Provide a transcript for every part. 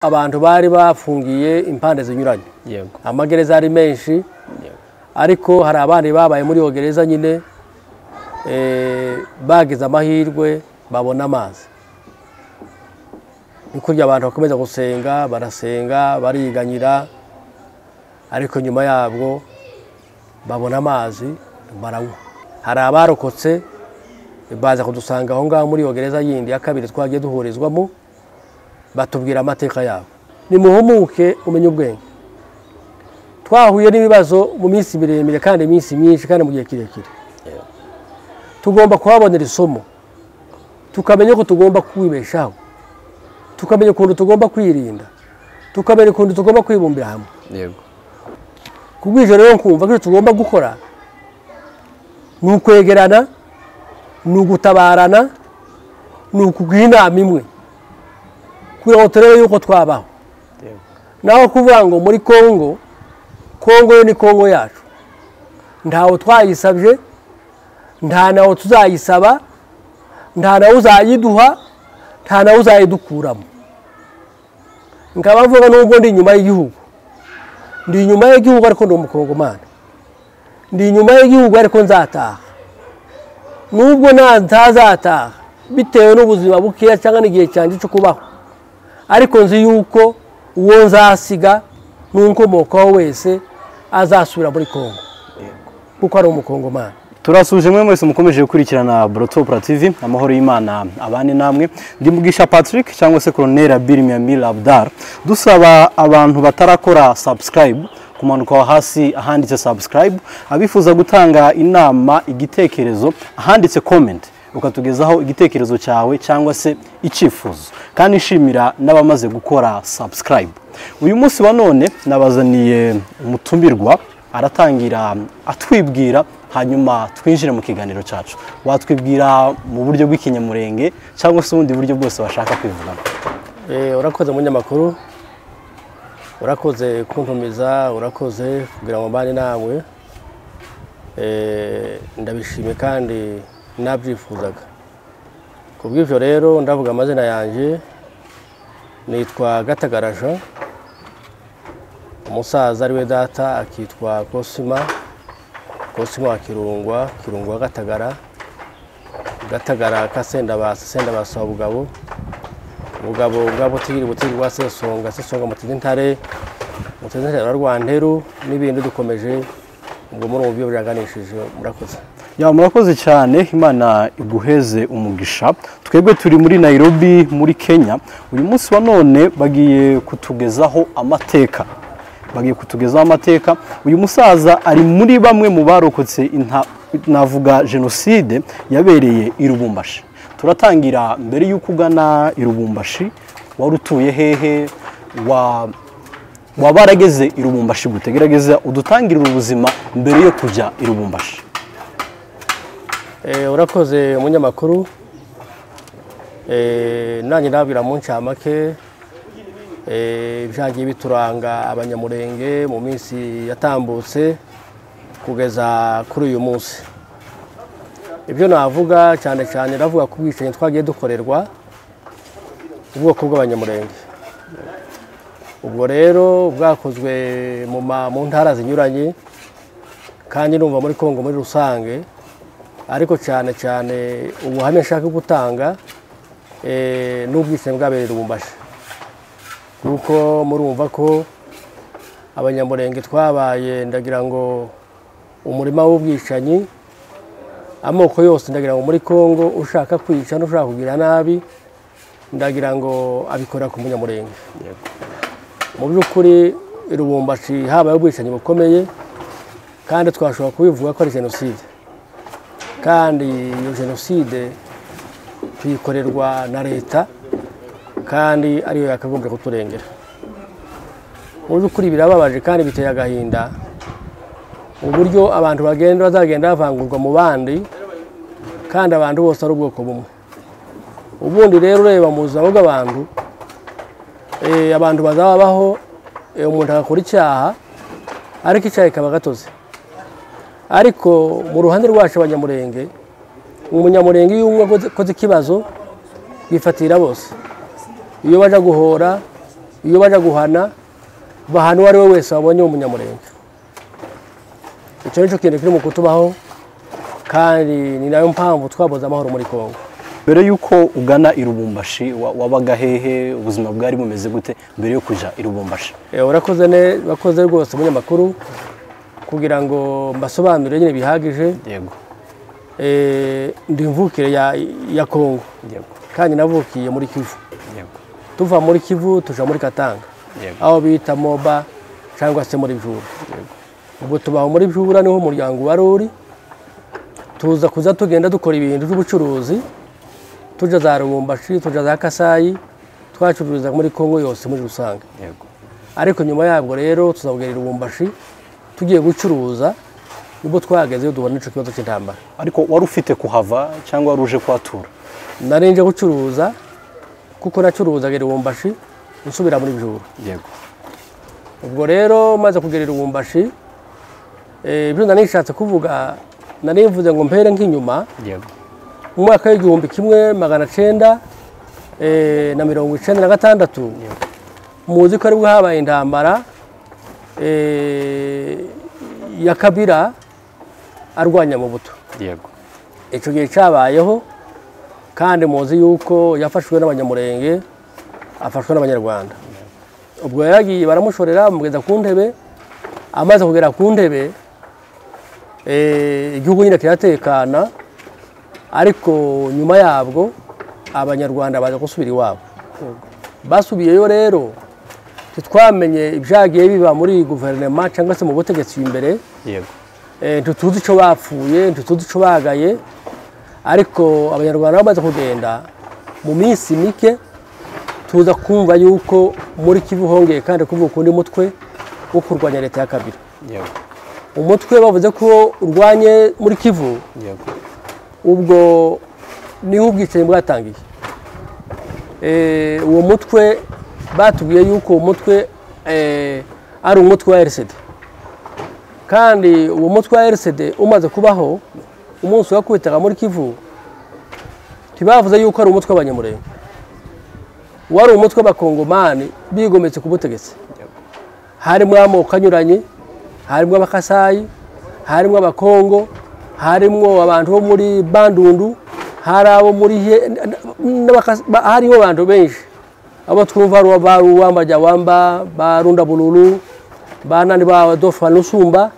abantu bari bafungiye impande zinyuranye yego amagereza ari menshi yego ariko hari abandi babaye muri iyo gereza nyine eh, bagize amahirwe babona amazi ni kurya abantu bakomeza gusenga barasenga bariganyira ariko nyuma yabwo babona amazi baranywa hari abarokotse baza kudusanga aho ngaho muri iyo gereza yindi ya kabiri twagiye duhurizwamo batubwira amateka yabo nimuhumuke umenye ubwenge twahuye n'ibibazo mu minsi miremire kandi iminsi myinshi kandi mu gihe kirekire yego tugomba kuhabonera isomo tukamenya ko tugomba kwibeshaho tukamenya ukuntu tugomba kwirinda tukamenya ukuntu tugomba kwibumbira hamwe yego ku bw'ijoro rero nkumva ko icyo tugomba gukora ni ukwegerana ni ugutabarana ni ukuguha inama imwe kugira ngo turebe yuko twabaho yego naho kuvuga ngo muri kongo kongo yo ni kongo yacu ntawe twayisabye nta nawe tuzayisaba nta nawe uzayiduha nta nawe uzayidukuramo nkaba mvuga n'ubwo ndi inyuma y'igihugu ndi inyuma y'igihugu ariko ndi umukongomani ndi inyuma y'igihugu ariko nzataha nubwo nta ntazataha bitewe n'ubuzima bukeya cyangwa n'igihe cyanjye cyo kubaho ariko nzi yuko uwo nzasiga n'unkomokaho wese azasubira muri kongo kuko ari umukongomani turasuje mwe mwese mukomeje gukurikirana Brotopra TV amahoro y'Imana abane namwe ndi mugisha Patrick cyangwa se Colonel Abir Myamil Abdar dusaba abantu batarakora subscribe kumanuka aho hasi ahanditse subscribe abifuza gutanga inama igitekerezo ahanditse comment ukatugezaho igitekerezo cyawe cyangwa se icyifuzo kandi nshimira n'abamaze gukora subscribe uyu munsi wa none nabazaniye umutumirwa aratangira atwibwira hanyuma twinjire mu kiganiro cyacu watwibwira mu buryo bw'ikinyamurenge cyangwa se ubundi buryo bwose washaka kwivugamo Eh, urakoze munyamakuru urakoze kuntumiza urakoze kugira ngo mbane nawe Eh, ndabishimiye kandi nabyifuzaga ku bw'ibyo rero ndavuga amazina yanjye nitwa gatagaraja umusaza ari we data akitwa kosima kosima wa kirungwa kirungwa gatagara gatagara kasendabasa sendabasa wa bugabo ubugabo bwa butiri butiri rwa sesonga sesonga muteze ntare muteze ntare rwa rwanteru n'ibindi dukomeje ubwo muri ubu buryo biraganishije murakoze ya murakoze cyane imana iguheze umugisha twebwe turi muri nairobi muri kenya uyu munsi wa none bagiye kutugezaho amateka bagiye kutugezaho amateka uyu musaza ari muri bamwe mu barokotse inta- navuga jenoside yabereye i rubumbashi turatangira mbere y'uko ugana i rubumbashi wari utuye hehe wa waba warageze i rubumbashi gute gerageza udutangirire ubuzima mbere yo kujya i rubumbashi Eh, urakoze umunyamakuru Eh, nanjye nabwira mu ncamake eh, ibyagiye bituranga abanyamurenge mu minsi yatambutse kugeza kuri uyu munsi ibyo navuga cyane cyane navuga ku bwicanyi twagiye dukorerwa ubwoko bw'abanyamurenge ubwo rero bwakozwe mu ma- mu ntara zinyuranye kandi numva muri kongo muri rusange ariko cyane cyane ubuhamya nshaka gutanga eh, ni ubwishingizi bwabereye i rubumbashi kuko murumva ko abanyamurenge twabaye ndagira ngo umurima w'ubwicanyi amoko yose ndagira ngo muri kongo ushaka kwica n'ushaka kugira nabi ndagira ngo abikora ku munyamurenge mu by'ukuri i rubumbashi habaye ubwicanyi bukomeye kandi twashobora kubivuga ko ari jenoside kandi iyo jenoside tuyikorerwa na leta kandi ariyo yakagombye kuturengera mu by'ukuri birababaje kandi biteye agahinda uburyo abantu bagenda bazagenda bavangurwa mu bandi kandi abantu bose ari ubwoko bumwe ubundi rero ureba mu buzima bw'abantu eh, abantu bazababaho eh, umuntu agakora icyaha ariko icyaha kikaba gatoze ariko mu ruhande rwacu abanyamurenge umunyamurenge iyo umwe akoze akoze ikibazo bifatira bose iyo baja guhora iyo baje guhana bahana uwo ari we wese wabonye w'umunyamurenge icyo ni cyo kintu kiri mu kutubaho kandi ni nayo mpamvu twabuze amahoro muri congo mbere y'uko ugana i Lubumbashi wa- wabaga hehe ubuzima bwari bumeze gute mbere yo kujya i Lubumbashi Eh, urakoze ne urakoze rwose umunyamakuru kugira ngo mbasobanurire nyine bihagije yego eh, ndi imvukire ya, ya congo yego kandi navukiye muri kivu yego tuva muri kivu tuja muri katanga yego aho bita moba cyangwa se muri bjura ubwo tubaho muri bjura niho umuryango wari uri tuza kuza tugenda dukora ibintu by'ubucuruzi tujya za rubumbashi tujya za kasayi twacururiza muri congo yose muri rusange yego ariko nyuma yabwo rero tuzabwira ubumbashi tugiye gucuruza nibwo twahageze iyo tubona icyo kibazo cy'intambara ariko wari ufite kuhava cyangwa wari uje kuhatura nari nje gucuruza kuko nacuruzaga ubumbashi nsubira muri juru yego ubwo rero maze kugera ubumbashi ibyo nari nishatse kuvuga nari mvuze ngo mpere nk'inyuma yego mu mwaka w'igihumbi kimwe magana cyenda eh, na mirongo icyenda na gatandatu muzi ko aribwo habaye intambara eh, ya kabira arwanya mu buto yego icyo gihe cyabayeho kandi muzi yuko yafashwe n'abanyamurenge afashwe n'abanyarwanda ubwo yaragiye baramushorera bamugeza ku ntebe amaze kugera ku ntebe eh, igihugu nyine kiratekana ariko nyuma yabwo abanyarwanda baza gusubira iwabo basubiyeyo rero ntitwamenye ibyagiye biba muri guverinoma cyangwa se mu butegetsi imbere yego Eh, ntituzi icyo bapfuye ntituzi icyo bagaye ariko abanyarwanda bamaze kugenda mu minsi mike tuza kumva yuko muri kivu hongeye kandi kuvuka undi mutwe wo kurwanya leta ya kabiri yego umutwe bavuze ko urwanye muri kivu yego ubwo niho ubwicanyi bwatangiye Eh, uwo mutwe batubwiye yuko uwo mutwe eh, ari umutwe wa rcd kandi uwo mutwe wa rcd umaze kubaho umunsi wakubitaga muri kivu ntibavuze yuko ari umutwe w'abanyamurenge wari umutwe w'abakongomani bigometse ku butegetsi Yego. harimo amoko anyuranye harimo abakasayi harimo abakongo harimo abantu bo muri bandundu hari abo muri he n'abakasa- ba- hariho abantu benshi abo twumva ari ba ruwamba jawamba ba runda bururu ba nandi ba dofa nusumba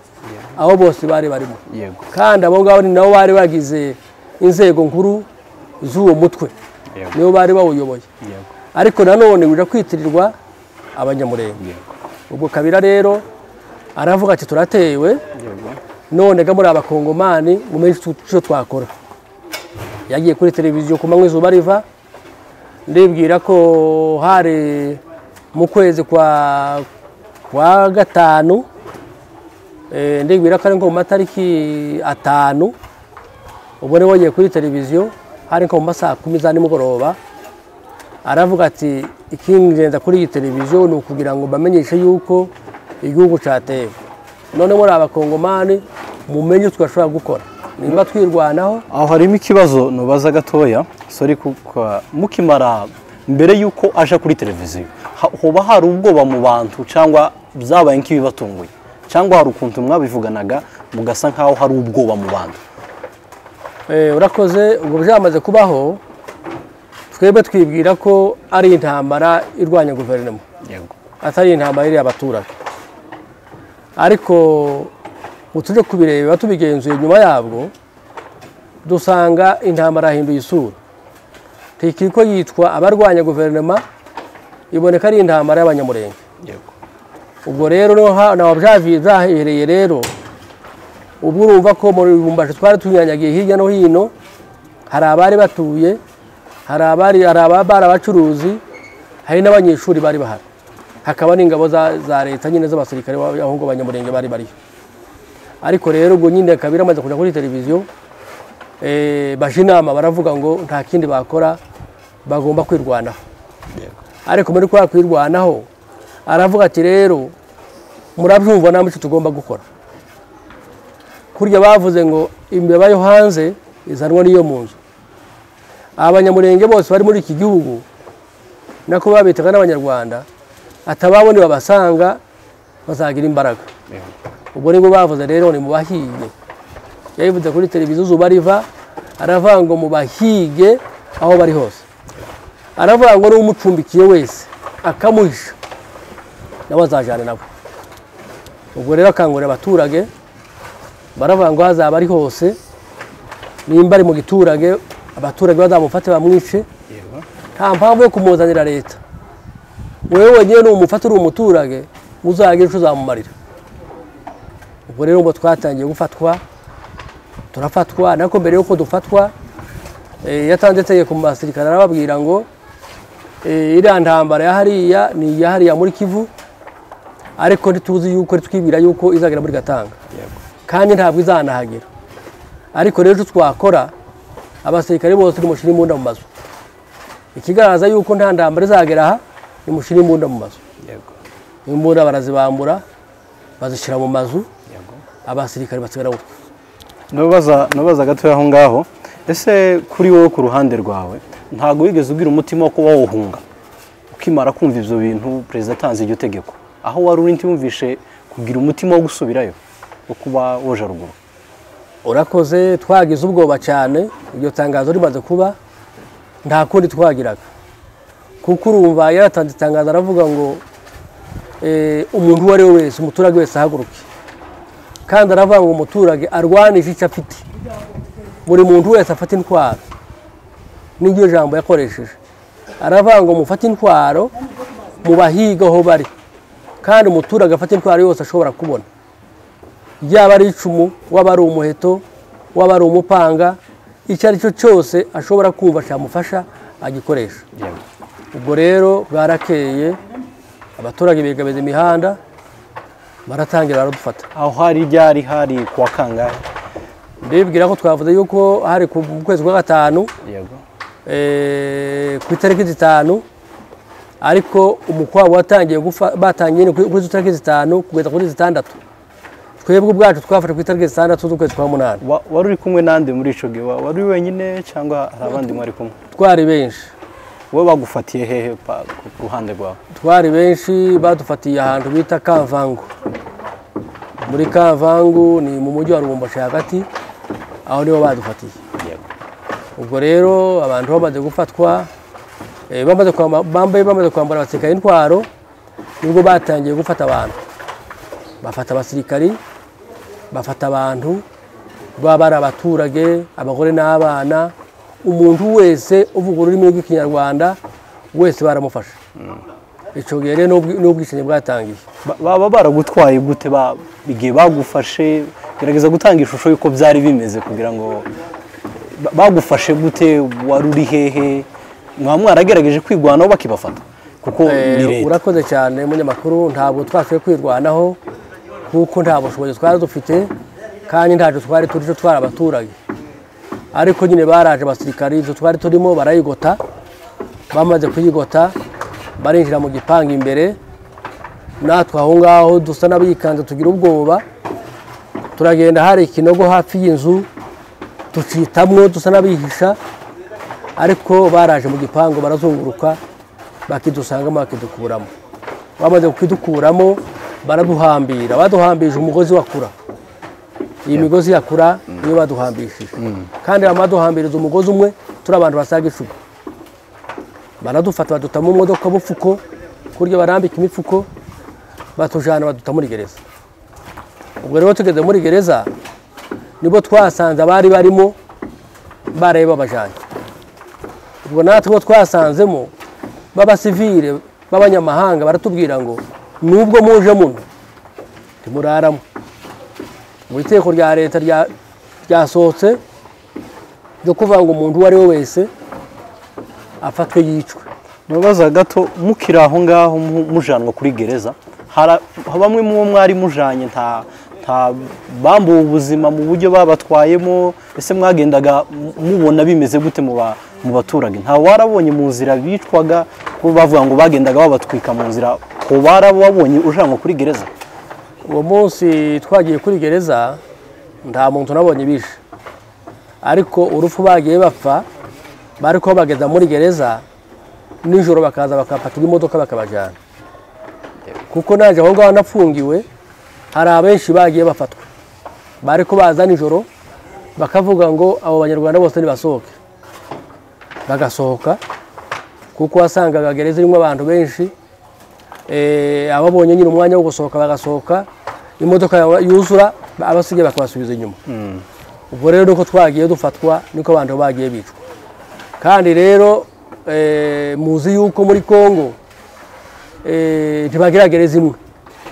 abo bose bari barimo yego kandi abo ngabo ni nabo bari bagize inzego nkuru z'uwo mutwe yego nibo bari bawuyoboye yego ariko nanone uja kwitirirwa abanyamurenge yego ubwo kabira rero aravuga ati turatewe yego none ga muri abakongomani mumenye icyo- icyo twakora yagiye kuri televiziyo ku manywa izuba riva ndibwira ko hari mu kwezi kwa kwa gatanu eh, ndibwira ko ari nko mu matariki atanu ubwo niwe wagiye kuri televiziyo hari nko mu masaha kumi za nimugoroba aravuga ati ikingenza kuri iyi televiziyo ni ukugira ngo bamenyeshe yuko igihugu cyatewe none muri abakongomani mumenye icyo twashobora gukora nimba twirwanaho aho harimo ikibazo nubaza gatoya sorry kuko mukimara mbere y'uko aja kuri televiziyo ha- hoba hari ubwoba mu bantu cyangwa byabaye nk'ibibatunguye cyangwa hari ukuntu mwabivuganaga mugasa nk'aho hari ubwoba mu bantu Eh, urakoze ubwo byamaze kubaho twebwe twibwira ko ari intambara irwanya guverinoma yego atari intambara iriya abaturage ariko utujye kubireba tubigenzuye nyuma yabwo dusanga intambara yahinduye isura ntikiri ko yitwa abarwanya guverinoma iboneka ari intambara y'abanyamurenge yego ubwo rero niho ha- naho byavi- byahereye rero ubwo urumva ko mu bibumbashi twari tunyanyagiye hirya no hino hari abari batuye hari abari hari ababari abacuruzi hari n'abanyeshuri bari bahari hakaba n'ingabo za, za leta nyine z'abasirikare ba- aho ngo abanyamurenge bari bariyo ariko rero ubwo nyine kabiri amaze kujya kuri televiziyo eh, baje inama baravuga ngo nta kindi bakora bagomba kwirwanaho yego ariko muri kwa kwirwanaho aravuga ati rero murabyumva namwe icyo tugomba gukora kurya bavuze ngo imbeba yo hanze izanwa n'iyo mu nzu abanyamurenge bose bari muri iki gihugu nako babitaga n'abanyarwanda atababone babasanga bazagira imbaraga ubwo nibo bavuze rero ni mu bahiye yabivuze kuri televiziyo izuba riva aravuga ngo mu bahige aho bari hose aravuga ngo n'umucumbikiye wese akamuhisha nawe azajyana nabo ubwo rero akangurira abaturage baravuga ngo hazaba ari hose nimba ari mu giturage abaturage bazamufate bamwice nta mpamvu yo kumuzanira leta wowe wenyine ni umufata uri umuturage uzagira icyo uzamumarira ubwo rero ubwo twatangiye gufatwa turafatwa nako mbere y'uko dufatwa eh, yatanze itegeko mu basirikare arababwira ngo eh, iriya ntambara ya hariya ni iya hariya muri kivu ariko ntituzi yuko ntitwibwira yuko izagera muri gatanga kandi ntabwo izanahagera ariko rero icyo twakora abasirikare bose nimushire imbunda mu mazu ikigaragaza yuko nta ntambara izagera aha nimushire imbunda mu mazu imbunda barazibambura bazishyira mu mazu abasirikare basigara gutyo Nubaza nubaza gatoya aho ngaho ese kuri wowe ku ruhande rwawe ntabwo wigeze ugira umutima wo kuba wawuhunga ukimara kumva ibyo bintu perezida atanze iryo tegeko aho wari uri ntiwumvishe kugira umutima wo gusubirayo wo kuba woja ruguru urakoze twagize ubwoba cyane iryo tangazo rimaze kuba nta kundi twagiraga kuko urumva yaratanze itangazo aravuga ngo eh, umuntu uwo ari we wese umuturage wese ahaguruke kandi aravuga ngo umuturage arwanishe icyo afite buri muntu wese afata intwaro n'iryo jambo yakoresheje aravuga ngo mufate intwaro mubahiga aho bari kandi umuturage afata intwaro yose ashobora kubona yaba ari icumu waba ari umuheto waba ari umupanga icyo ari cyo cyose ashobora kumva cyamufasha agikoresha ubwo rero bwarakeye abaturage begamiza imihanda baratangira baradufata aho hari ryari hari ku wa kangahe ndibwira ko twavuze yuko hari ku mu kwezi kwa gatanu eh, ku itariki zitanu ariko umukwabo watangiye gufa batangiye kuri kuri izo tariki zitanu kugeza kuri zitandatu twebwe ubwacu twafashe ku itariki zitandatu z'ukwezi kwa munani Wa- wari uri kumwe nande muri ico gihe Wa- wari uri wenyine cyangwa hari abandi mwari kumwe twari benshi wowe bagufatiye hehe pa- ku ku ruhande rwawe twari benshi badufatiye ahantu bita kavangu muri kavangu ni mu mujyi wa rubumbashi hagati aho niho badufatiye ubwo rero abantu bamaze gufatwa eh, bamaze kwamba- bambaye bamaze kwambara abasirikare intwaro nibwo batangiye gufata abantu bafata abasirikari bafata abantu baba ari abaturage abagore n'abana umuntu wese uvuga ururimi rw'ikinyarwanda wese baramufashe icyo gihe rero n'ubwi- n'ubwishingi bwatangiye Ba- baba baragutwaye gute ba- igihe bagufashe gerageza gutanga ishusho y'uko byari bimeze kugira ngo ba- bagufashe gute wari uri hehe mwaba mwaragerageje kwirwanaho bakibafata kuko Eh, ni leta urakoze cyane munyamakuru ntabwo twasubiye kwirwanaho kuko nta bushobozi twari dufite kandi ntacyo twari turi cyo twari abaturage ariko nyine baraje abasirikari ibyo twari turimo barayigota bamaze kuyigota barinjira mu gipangu imbere natwe aho ngaho dusa n'abikanze tugira ubwoba turagenda hari ikinogo hafi y'inzu tucitamwo dusa n'abihisha ariko baraje mu gipangu barazunguruka bakidusangamo bakidukuramo bamaze kukidukuramo baraduhambira baduhambije umugozi wakura iyi migozi yakura niyo baduhambishije kandi bamara duhambiriza umugozi umwe turi abantu basaga icumi baradufata baduta mu modoka bufuko kurya barambika imifuko batujyana baduta muri gereza ubwo rero tugeze muri gereza nibo twasanze abari barimo baraye babajyanye ubwo natwe bo twasanzemo b'abasivire b'abanyamahanga baratubwira ngo nubwo muje muno ntimuraramo mu iteko rya leta rya- ryasohotse ryo kuvuga ngo umuntu uwo ari we wese afatwe yicwe ntubaza gato mukiri aho ngaho mu- mujanwa kuri gereza hara- bamwe mu bo mwari mujanye nta nta bambuwe ubuzima mu buryo babatwayemo ese mwagendaga mu- mubona bimeze gute mu ba- mu baturage nta warabonye mu nzira bicwaga ko bavuga ngo bagendaga babatwika mu nzira ko warababonye ujanwa kuri gereza uwo munsi twagiye kuri gereza nta muntu nabonye bishe ariko urupfu bagiye bapfa bari kubageza muri gereza nijoro bakaza bakapakira imodoka bakabajyana kuko naje aho ngaho nafungiwe hari abenshi bagiye bafatwa bari kubaza nijoro bakavuga ngo abo banyarwanda bose nibasohoke bagasohoka kuko wasangaga gereza irimo abantu benshi eh, ababonye nyine umwanya wo gusohoka bagasohoka imodoka yawe yuzura abasigaye bakabasubiza inyuma ubwo rero nuko twagiye dufatwa niko abantu bagiye bicwa kandi rero eh, muzi yuko muri kongo eh, ntibagira gereza imwe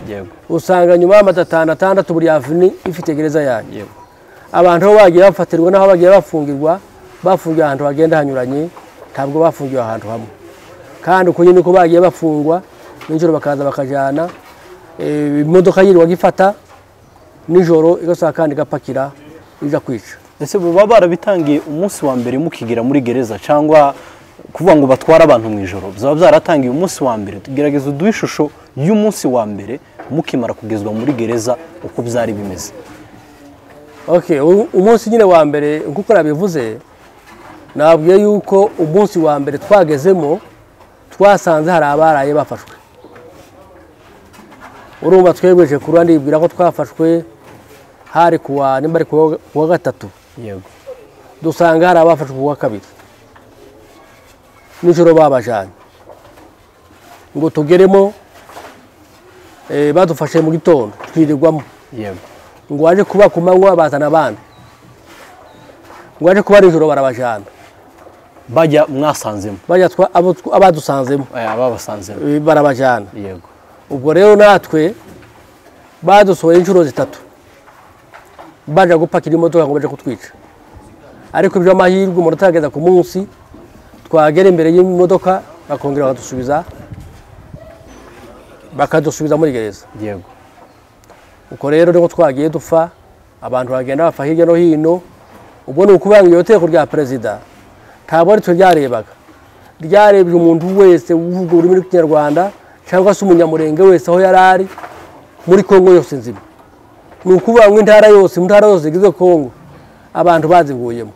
yego usanga nyuma y'amata atanu atandatu buri avuni ifite gereza yayo yego abantu aho bagiye bafatirwa n'aho bagiye bafungirwa bafungiwe ahantu hagenda hanyuranye ntabwo bafungiwe ahantu hamwe kandi uko nyine uko bagiye bafungwa nijoro bakaza bakajyana eh, imodoka yirirwaga ifata nijoro igasohoka kandi igapakira iza kwica ese baba barabitangiye umunsi wa mbere mukigera muri gereza cyangwa kuvuga ngo batware abantu mu ijoro byaba byaratangiye umunsi wa mbere tugerageza uduhe ishusho y'umunsi wa mbere mukimara kugezwa muri gereza uko byari bimeze okay u- umunsi nyine wa mbere nk'uko nabivuze nabwiye yuko umunsi wa mbere twagezemo twasanze hari abaraye bafashwe urumva twegweje ku ruhande yibwira ko twafashwe hari kuwa nimba ari kuwa kuwa gatatu yego dusanga hari abafashwe ku wa kabiri nijoro babajanye ngo tugeremo eh, badufashe mu gitondo twirirwamo yego ngo waje kuba ku manywa bazana abandi ngo waje kuba nijoro barabajyana bajya mwasanzemo bajya twa- abo tw- abadusanzemo eh, ababasanzemo eh, barabajyana yego ubwo rero natwe badusohoye inshuro zitatu baje gupakira imodoka ngo baje kutwica ariko iby'amahirwe umuntu atarageza ku munsi twagera imbere y'imodoka bakongera bakadusubiza bakadusubiza muri gereza yego ubwo rero niko twagiye dupfa abantu bagenda bapfa hirya no hino ubwo ni ukuvuga ngo iyo teko rya perezida ntabwo ari twe ryarebaga ryarebye umuntu wese uvuga ururimi rw'ikinyarwanda cyangwa se umunyamurenge wese aho yari ari muri kongo yose nzima ni ukuvuga ngo intara yose mu ntara yose zigize kongo abantu bazivuyemo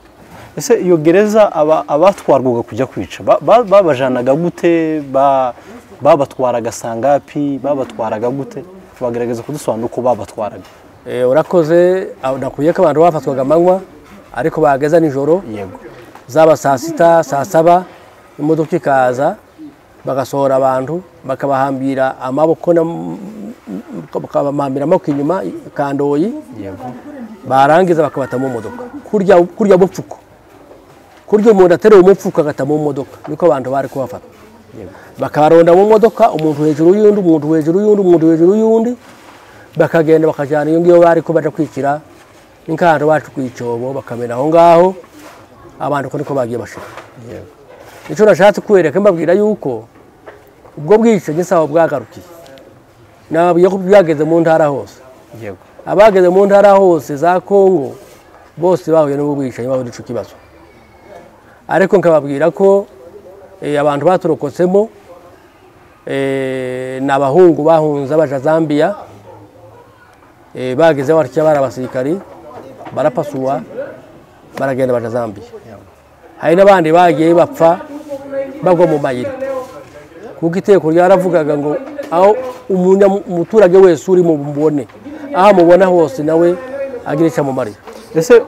ese iyo gereza aba- abatwarwaga kujya kwica ba- ba- babajanaga gute ba- babatwaraga sangapi babatwaraga gute bagerageza kudusobanura uko babatwaraga Eh, urakoze aho nakwiye ko abantu bafatwaga amanywa ariko bahageza nijoro yego zaba saa sita saa saba imodoka ikaza bagasohora abantu bakabahambira amaboko n'am- bakabahambira amaboko inyuma kandoyi yego barangiza bakabata mu modoka kurya kurya mupfuko kurya umuntu ateruye umupfuko agata mu modoka niko abantu bari kubafata yego bakabaronda mu modoka umuntu hejuru y'undi umuntu hejuru y'undi umuntu hejuru y'undi bakagenda bakajyana iyo ngiyo bari ko baja kwikira n'ikando bacu ku icyobo bakamena aho ngaho abantu uko niko bagiye bashira yego icyo nashatse kubereka mbabwira yuko ubwo bwicanyi sawa bwagarukiye nababwiye ko byageze mu ntara hose yego abageze mu ntara hose za kongo bose bahuye n'ubwo bwicanyi bahuye n'icyo kibazo ariko nkababwira ko eh, abantu baturokotsemo eh, ni abahungu bahunze baja zambia eh, bageze aho batya bari abasirikari barapasuwa baragenda baja zambia hari n'abandi bagiye bapfa bagwa mu mayira kuko iteko ryaravugaga ngo aho umunya- umuturage wese uri mu mubone aho amubona hose nawe agira icyo amumarira ese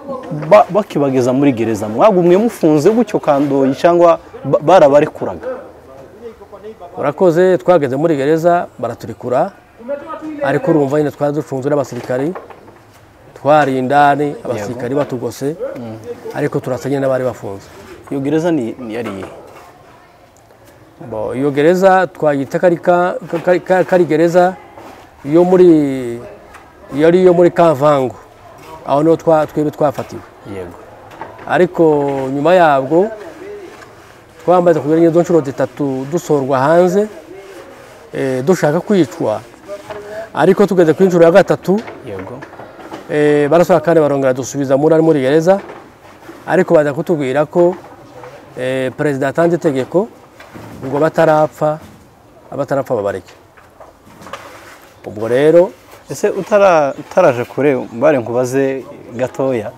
ba- bakibageza muri gereza mwagumwe mufunze gutyo kandoyi cyangwa ba- barabarekuraga urakoze twageze muri gereza baraturikura ariko urumva nyine twari ducunzwe n'abasirikari twari indani abasirikari batugose ariko turasa nyine n'abari bafunze iyo gereza ni ni yari iyihe Bo, iyo gereza twayita ko ari ka- ka- ka- ka- ko ari gereza yo muri yari iyo muri kavango aho niho twa- twebwe twafatiwe yego ariko nyuma yabwo twamaze kugira izo nshuro zitatu dusorwa hanze eh, dushaka kwicwa ariko tugeze ku nshuro ya gatatu yego eh, barasohoka kandi barongera dusubiza muri ari muri gereza ariko baza kutubwira ko eh, perezida yatanze itegeko ngo batarapfa abatarapfa babareke ubwo rero ese utara- utaraje kure mbare nkubaze gatoya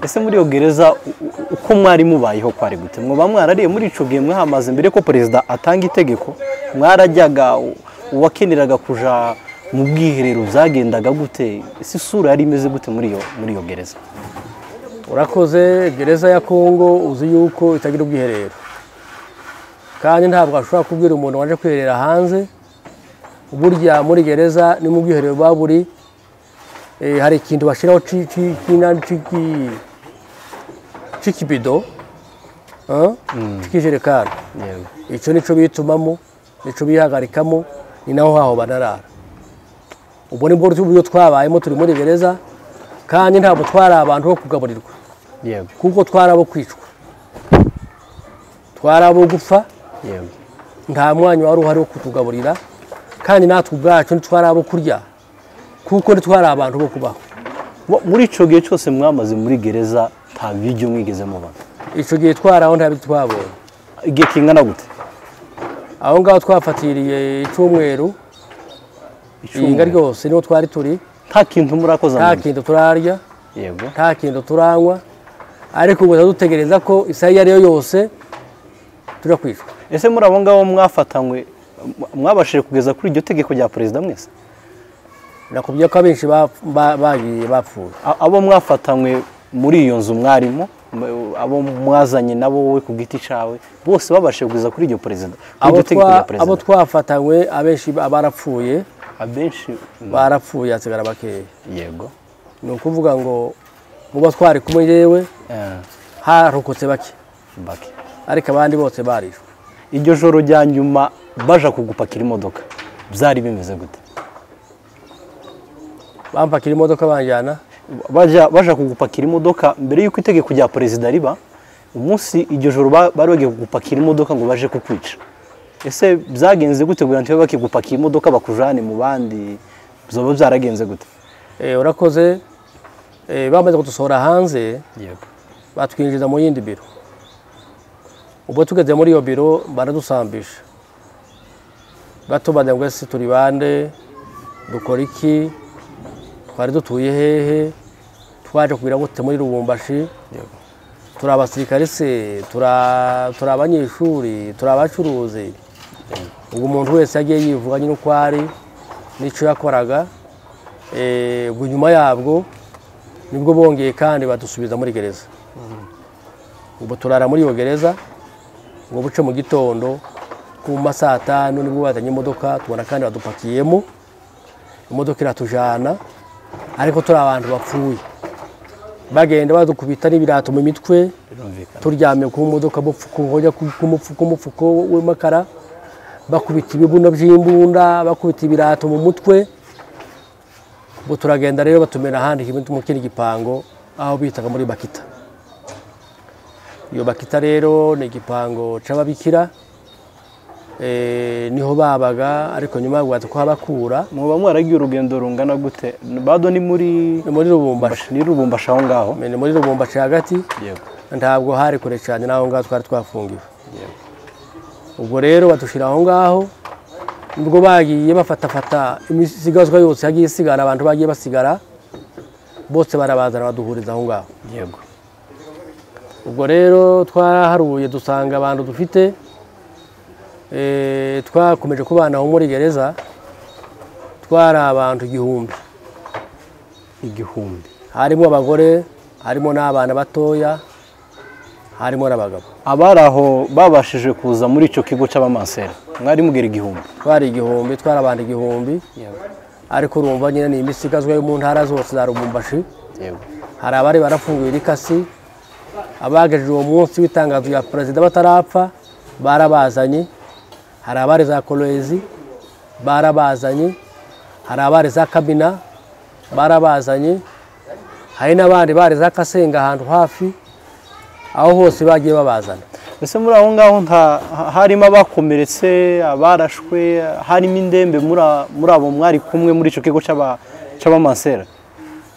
ese muri iyo gereza u- u- uko mwari mubayeho kwari gute mwoba mwarariye muri ico gihe mwahamaze mbere ko perezida atanga itegeko mwarajyaga u- uwakeneraga kujya mu bwiherero byagendaga gute ese isura yari imeze gute muri iyo muri iyo gereza urakoze gereza ya kongo uzi yuko itagira ubwiherero kandi ntabwo ashobora kubwira umuntu waje kwiherera hanze burya muri gereza ni mu bwiherero buba buri eh, hari ikintu bashyiraho ci- ci- c'inani- c'iki- c'ikibido eh, c'ikijerekani yewe icyo nicyo bitumamo nicyo bihagarikamo ni naho haho banarara ubwo ni bwo buryo twabayemo turi muri gereza kandi ntabwo twari abantu bo kugaburirwa yewe kuko twari abo kwicwa twari abo gupfa yewe nta mwanya wari uhari wo kutugaburira kandi natwe ubwacu ntitwari abo kurya kuko ntitwari abantu bo kubaho Mu- muri icyo gihe cyose mwamaze muri gereza nta biryo mwigeze mubona icyo gihe twari aho nta biti twabonye igihe kingana gute aho ngaho twafatiriye icyumweru inga ryose niho twari turi nta kintu murakoze nta mu nda. kintu turarya yego nta kintu turanywa ariko gusa dutegereza ko isaha iyo ari yo yose tujya kwicwa ese muri abo ngabo mwafatanywe m- mwabashije kugeza kuri iryo tegeko rya perezida mwese nakubwiye ko abenshi bap- ba- bagiye bapfuye A- abo mwafatanywe muri iyo nzu mwarimo m- abo mwazanye nabo wowe ku giti cyawe bose babashije kugeza kuri iryo perezida kuri abo iryo tegeko twa- rya abo perezida twafatanywe abenshi ba- barapfuye abenshi mm, barapfuye hasigara bakeya yego ni ukuvuga ngo muba twari kumwe yewe Eh, harokotse bake bake ariko abandi bose barishwe iryo joro rya nyuma baja kugupakira imodoka byari bimeze gute bampakira imodoka banjyana baja baja kugupakira imodoka mbere y'uko itegeko rya perezida riba umunsi iryo joro ba- bari bagiye kugupakira imodoka ngo baje kukwica ese byagenze gute kugira ngo bakigupakira imodoka bakujane mu bandi byoba byaragenze gute Eh, urakoze eh, bamaze kudusohora hanze yego batwinjiza mu yindi biro ubwo tugeze muri iyo biro baradusambisha batubajya ngo ese turi bande dukora iki twari dutuye hehe twaje kugira gute muri rubumbashi yego turi abasirikare se turi a- turi abanyeshuri turi abacuruzi ubwo umuntu wese yagiye yivuga nyine uko ari n'icyo yakoraga Eh, ubwo nyuma yabwo nibwo bongeye kandi badusubiza muri gereza ubu turara muri iyo gereza ngo buce mu gitondo ku ma saa tanu nibwo bazanye imodoka tubona kandi badupakiyemo imodoka iratujana ariko turi abantu bapfuye bagenda badukubita n'ibirato mu mitwe birumvikana turyamye ku modoka mupfuko hojya ku ku mupfu- ku mupfuko w'amakara bakubita ibibuno by'imbunda bakubita ibirato mu mutwe ubu turagenda rero batumena ahandi kimwe mu kindi gipango aho bitaga muri bakita iyo bakita rero ni igipango c'ababikira eh, niho babaga ariko nyuma bwaza kuhabakura muba mwaragiye urugendo rungana gute bado ni muri ni muri rubumbashi ni rubumbashi aho ngaho ni muri rubumbashi hagati yego ntabwo hari kure cyane n'aho ngaho twari twafungiwe ubwo rero badushyira aho ngaho nibwo bagiye bafatafata imisigazwa yose yagiye isigara abantu bagiye basigara bose barabazana baduhuriza aho ngaho yego ubwo rero twaraharuye dusanga abantu dufite eh, twakomeje kubanaho muri gereza twari abantu igihumbi igihumbi harimo abagore harimo n'abana batoya harimo n'abagabo abari aho babashije kuza muri icyo kigo cy'abamansera mwari mugera igihumbi twari igihumbi twari abantu igihumbi yego ariko urumva nyine ni imisigazwa yo mu ntara zose za rubumbashi yego hari abari barafunguye rikasi abagejeje uwo munsi w'itangazo rya perezida batarapfa barabazanye hari abari za kolezi barabazanye hari abari za kabina barabazanye hari n'abandi bari za kasenga ahantu hafi aho hose bagiye babazana mbese muri aho ngaho nta- ha- harimo abakomeretse abarashwe harimo indembe muri a- muri abo mwari kumwe muri icyo kigo cy'aba- cy'abamansera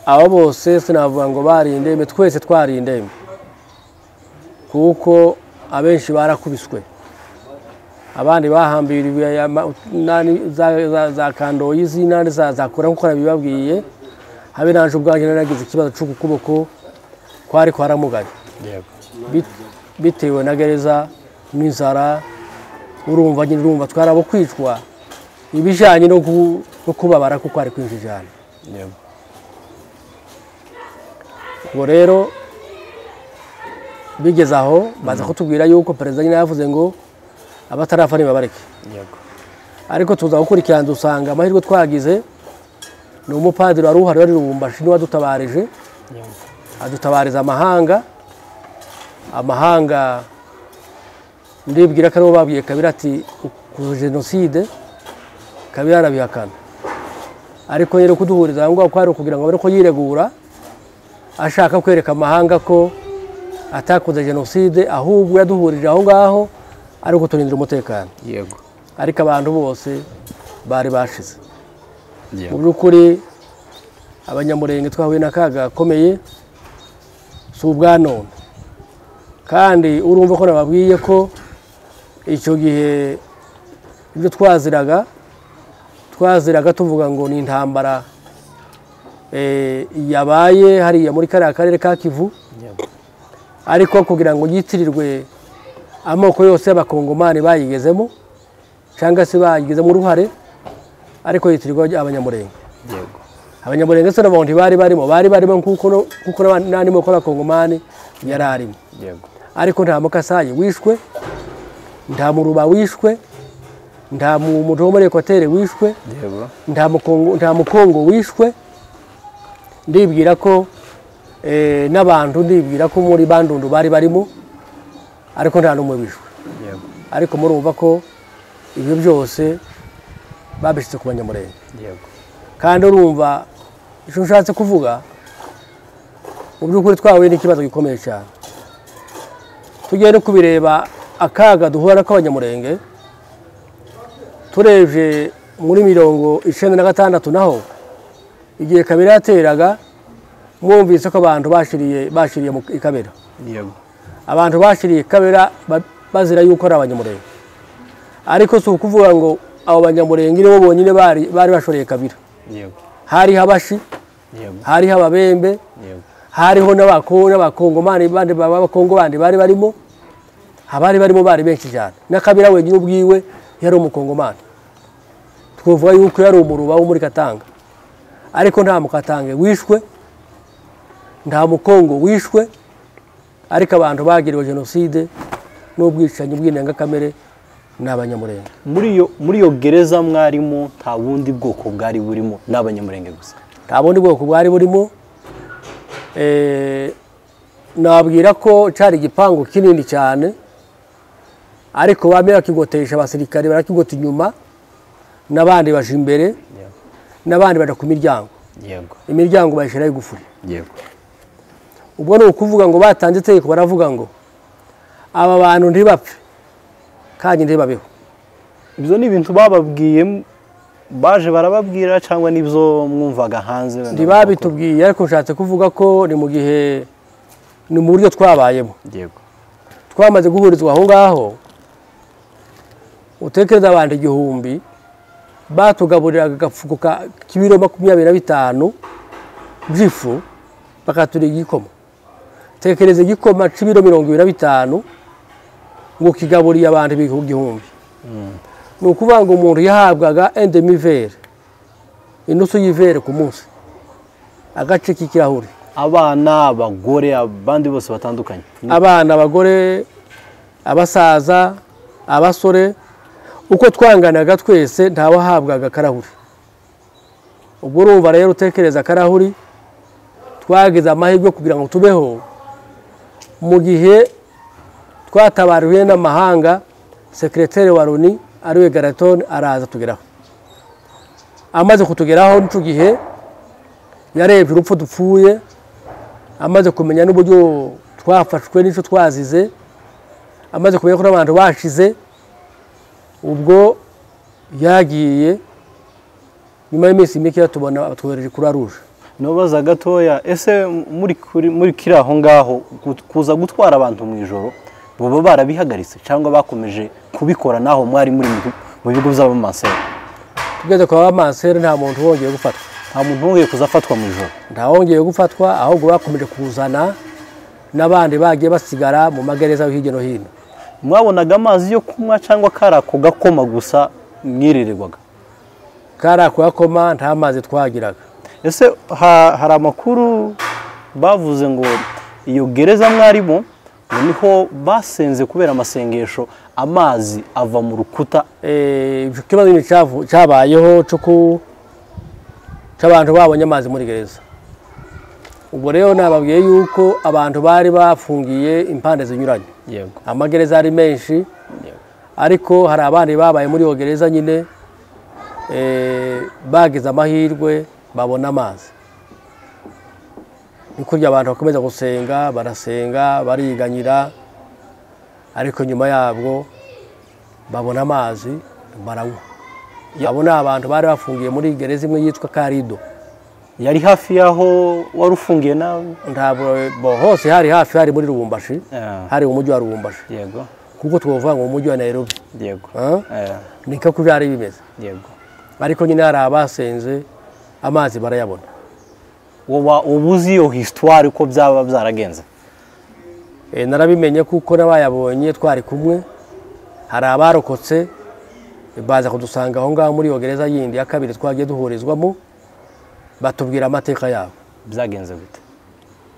abo bose sinavuga ngo bari indembe twese twari indembe kuko abenshi barakubiswe abandi bahambiriwe ama- nani- za- za- za kandoyi z'inani za za kora nk'uko nabibabwiye habe naje ubwanjye nari nagize ikibazo cyo ku kuboko kwari kwaramugaye Bit- bitewe na gereza n'inzara urumva nyine urumva twari abo kwicwa ibijyanye no gu- no kubabara kuko hari kwinshi cyane yego ubwo rero bigeze aho baza kutubwira yuko perezida nyine yavuze ngo abatarapfa nibabareke yego ariko tuza gukurikirana dusanga amahirwe twagize ni umupadiri wari uhari wari rubumbashi niwe wadutabarije yego adutabariza amahanga amahanga ndibwira ko aribo babwiye kabira ati ku jenoside kabira arabihakana ariko rero kuduhuriza aho ngaho kwari ukugira ngo abone ko yiregura ashaka kwereka amahanga ko atakoze jenoside ahubwo yaduhurije aho ngaho ari ukuturindira umutekano yego ariko abantu bose bari bashize mu yego by'ukuri abanyamurenge twahuye n'akaga gakomeye si ubwa none kandi urumva ko nababwiye ko icyo gihe ibyo twaziraga twaziraga tuvuga ngo ni intambara eh, yabaye hariya muri kariya karere ka kivu yego ariko kugira ngo yitirirwe amoko yose y'abakongomani bayigezemo cyangwa se bayigezemo uruhare ariko yitirirwa abanyamurenge yego abanyamurenge se n'abantu ntibari barimo bari barimo kuko no- kuko n'aba- n'andi moko y'abakongomani yari arimo yego ariko nta mukasayi wishwe nta muruba wishwe nta mu- muntu wo muri ekwatere wishwe yego nta mukongo nta mukongo wishwe ndibwira ko eh, n'abantu ndibwira ko muri bandundu bari barimo ariko nta n'umwe wishwe yego ariko murumva ko ibyo byose babishyitse ku banyamurenge yego kandi urumva icyo ushatse kuvuga mu by'ukuri twahuye n'ikibazo gikomeye cyane tugiye no kubireba akaga duhura nako abanyamurenge turebye muri mirongo icyenda na gatandatu naho igihe kabera yateraga mwumvise ko abantu bashiriye bashiriye mu kabera yego abantu bashiriye kabera ba- bazira yuko ari abanyamurenge ariko si ukuvuga ngo abo banyamurenge nibo bonyine bari bari bashoreye kabira yego hariho abashi yego hariho ababembe yego hariho n'abako- n'abakongomani bandi ba- b'abakongo bandi bari barimo abari barimo bari benshi cyane n'akabira wenyine ubwiwe yari umukongomani twavuga yuko yari umuruba wo muri katanga ariko nta mukatange wishwe nta mukongo wishwe ariko abantu bagiriwe jenoside n'ubwicanyi bw'indengakamere ni abanyamurenge muri iyo muri iyo gereza mwarimu nta bundi bwoko bwari burimo ni abanyamurenge gusa nta bundi bwoko bwari burimo Eh, nabwira ko cyari igipangu kinini cyane ariko bamwe bakigotesha abasirikare barakigota inyuma n'abandi baje imbere yego n'abandi baja ku miryango yego imiryango bayishyiraho igufuri yego ubwo ni ukuvuga ngo batanze itegeko baravuga ngo aba bantu ntibapfe kandi ntibabeho ibyo ni ibintu bababwiye baje barababwira cyangwa n'ibyo mwumvaga hanze ntibabitubwiye ariko nshatse kuvuga ko ni mu gihe ni mu buryo twabayemo yego twamaze guhurizwa aho ngaho utekereza abantu igihumbi batugaburiraga agafuko ka- k'ibiro makumyabiri na bitanu by'ifu bakaturira igikoma tekereza igikoma cy'ibiro mirongo ibiri na bitanu ngo kigaburiye abantu igihumbi ni ukuvuga ngo umuntu yahabwaga endemivere inusu y'ivere ku munsi agace k'ikirahure abana abagore abandi bose batandukanye abana abagore abasaza abasore uko twanganaga twese ntawahabwaga akarahuri ubwo urumva rero utekereza akarahuri twagize amahirwe kugira ngo tubeho mu gihe twatabariwe n'amahanga sekireteri wa loni ariwe garatoni araza tugeraho amaze kutugeraho n'icyo gihe yarebye urupfu dupfuye amaze kumenya n'uburyo twafashwe n'icyo twazize amaze kumenya ko n'abantu bashize ubwo yagiye nyuma y'iminsi mike tubona batwohereje kuri aruje ntubaza gatoya ese muri kuri muri kiri aho ngaho gut- kuza gutwara abantu mu ijoro baba barabihagaritse cyangwa bakomeje kubikora naho mwari muri mu bigo- mu bigo by'abamanseri tugeze kwa bamansere nta muntu wongeye gufatwa nta muntu wongeye kuza afatwa mu ijoro nta wongeye gufatwa ahubwo bakomeje kuzana n'abandi bagiye basigara mu magereza yo hirya no hino mwabonaga amazi yo kunywa cyangwa kari ako gakoma gusa mwirirwaga kariya kuyakoma nta mazi twagiraga ese ha- hari amakuru bavuze ngo iyo gereza mwarimo ngo niho basenze kubera amasengesho amazi ava mu rukuta Eh, icyo kibazo nyine cyavu- cyabayeho cyo ku- cy'abantu babonye amazi muri gereza ubwo rero nababwiye yuko abantu bari bafungiye impande zinyuranye yego amagereza ari menshi ariko hari abandi babaye muri iyo gereza nyine eh, bagize amahirwe babona amazi ni kurya abantu bakomeza gusenga barasenga bariganyira ariko nyuma yabwo babona amazi baranywa abo ni abantu bari bafungiye muri gereza imwe yitwa karido yari hafi y'aho wari ufungiye nawe ntabwo bo- hose hari hafi hari muri rubumbashi Ah. hari umujyi wa rubumbashi yego kuko twavuga ngo umujyi wa nairobi yego Ah? Eh, niko ko byari bimeze yego ariko nyine hari abasenze amazi barayabona woba uba uzi iyo hisitwari uko byaba byaragenze Eh, narabimenye kuko n'abayabonye twari kumwe hari abarokotse eh, baza kudusanga aho ngaho muri iyo gereza yindi ya kabiri twagiye duhurizwamo batubwira amateka yabo byagenze gute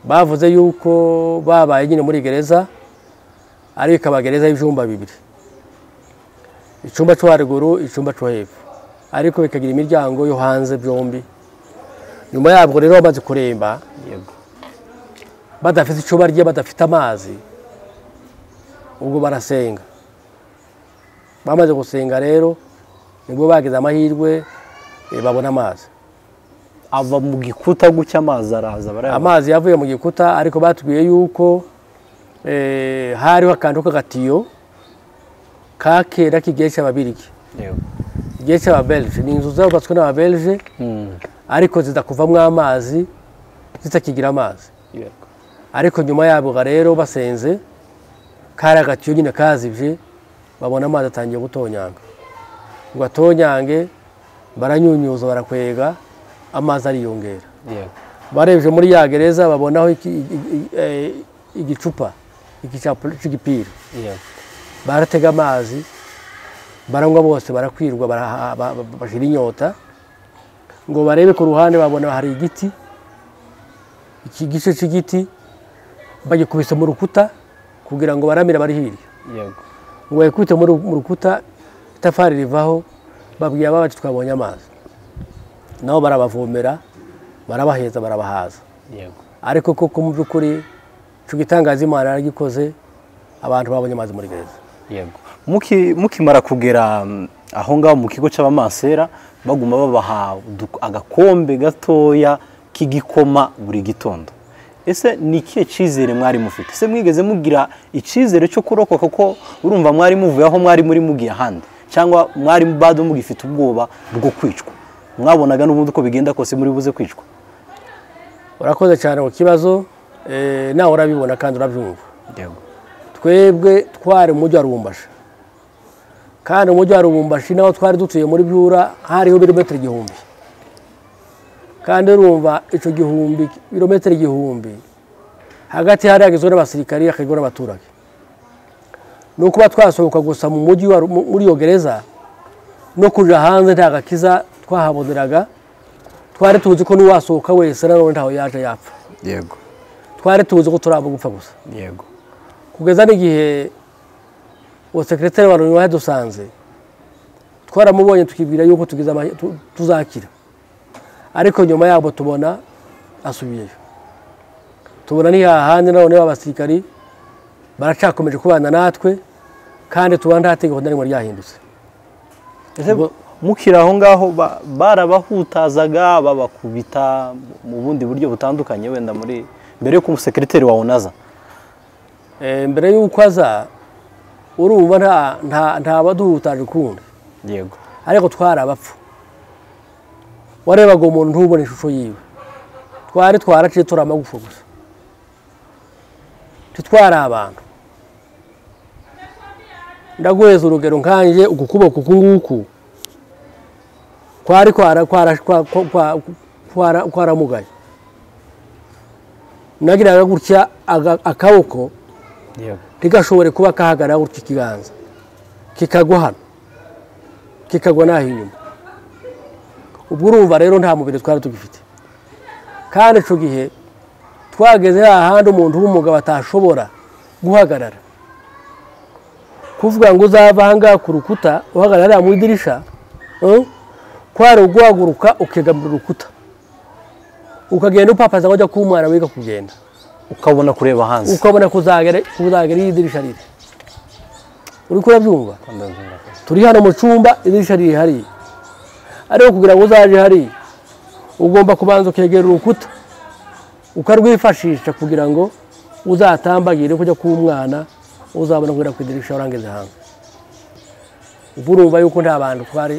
bavuze yuko babaye nyine muri gereza ariko ikaba gereza y'ibyumba bibiri icyumba cyo haruguru icyumba cyo hepfo ariko bikagira imiryango yo hanze byombi nyuma yabwo rero bamaze kuremba yego badafite icyo barya badafite amazi ubwo barasenga bamaze gusenga rero nibwo bagize amahirwe eh, babona amazi ava mu gikuta gutya amazi araza barayabona amazi yavuye mu gikuta ariko batubwiye yuko eh, hariho akantu k'agatiyo ka kera k'igihe cy'ababirigi yego igihe cy'ababelge ni inzu zubatswe n'ababelge Mm, ariko zidakuvamo amazi zitakigira amazi yego ariko nyuma yabo rero basenze kari agatiyo nyine kazibye babona amazi atangiye gutonyanga ngo atonyange baranyunyuza barakwega amazi ariyongera yego barebye muri ya gereza babonaho iki- i- i- eh, igicupa igicapu cy'igipira yego baratega amazi baranywa bose barakwirwa baraha- ba- ba- bashira inyota ngo barebe ku ruhande babona hari igiti iki gice cy'igiti bagikubise mu rukuta kugira ngo baramire bari hirya yego ngo bayikubite mu ru- mu rukuta itafari rivaho babwira aba bati twabonye amazi nabo barabavomera barabaheza barabahaza yego ariko koko mu by'ukuri icyo gitangaza imana yaragikoze abantu babonye amazi muri gereza yego Muki- mukimara kugera mm, aho ngaho mu kigo cy'abamansera baguma babaha udu- agakombe gatoya k'igikoma buri gitondo ese ni ikihe cyizere mwari mufite ese mwigeze mugira icyizere cyo kurokoka ko urumva mwari muvuye aho mwari muri mugiye ahandi cyangwa mwari bado mugifite ubwoba bwo kwicwa mwabonaga n'ubundi uko bigenda kose muri buze kwicwa urakoze cyane ku kibazo eh, nawe urabibona kandi urabyumva yego twebwe twari mu mujyi wa rubumbashi kandi umujyi wa rubumbashi naho twari dutuye muri byura hariho ibirometero igihumbi kandi urumva icyo gihumbi ibirometero igihumbi hagati hari hagizwe n'abasirikari hakagizwe n'abaturage ni ukuba twasohoka gusa mu mujyi wa- mu- muri iyo gereza no kuja hanze nta gakiza twahaboneraga twari tuzi ko n'uwasohoka wese nanone ntaho yaje yapfa yego twari tuzi ko turi abo gupfa gusa yego kugeza n'igihe uwo sekireteri wa loni wadusanze twaramubonye tukibwira yuko tugize amahe- tu- tuzakira ariko nyuma yabo tubona asubiyeyo tubona ni hahandi nanone b'abasirikari baracakomeje kubana natwe kandi tuba nta tegeko na rimwe ryahindutse Ese Ubwo- mukiri aho ngaho ba- barabahutazaga babakubita mu bundi buryo butandukanye wenda muri mbere y'uko umusekiriteri wawe unaza Eh, mbere y'uko aza urumva nta- nta- nta baduhutaje ukundi yego ariko twari abapfu warebaga umuntu ntubone ishusho yiwe twari twaraciye turi amagufa gusa titwari abantu ndaguheza urugero nkanjye uku kuboko uku nguku kwari kwara- kwara- kwa- kwa- kwa- kwara- kwaramugaye nagiraga gutya aga- akaboko yego ntigashobore kuba kahagarara gutya ikiganza kikagwa hano kikagwa n'aho inyuma ubwo urumva rero nta mubiri twari tugifite kandi icyo gihe twageze hahandi umuntu w'umugabo atashobora guhagarara kuvuga ngo uzava ahangaha ku rukuta uhagarara hariya mu idirisha eh, kwari uguhaguruka ukegamira urukuta ukagenda upapaza ngo ujya kuba umwana wiga kugenda ukabona kureba hanze ukabona kuzagera kuzagera iyo idirisha riri uri kurabyumva turi hano mu cyumba idirisha riri hariya ariko kugira ngo uzaje hariya ugomba kubanza ukegera urukuta ukarwifashisha kugira ngo uzatambagire kujya kuba umwana uzabona kugera ku idirisha urangeze hanze ubu urumva yuko nta bantu twari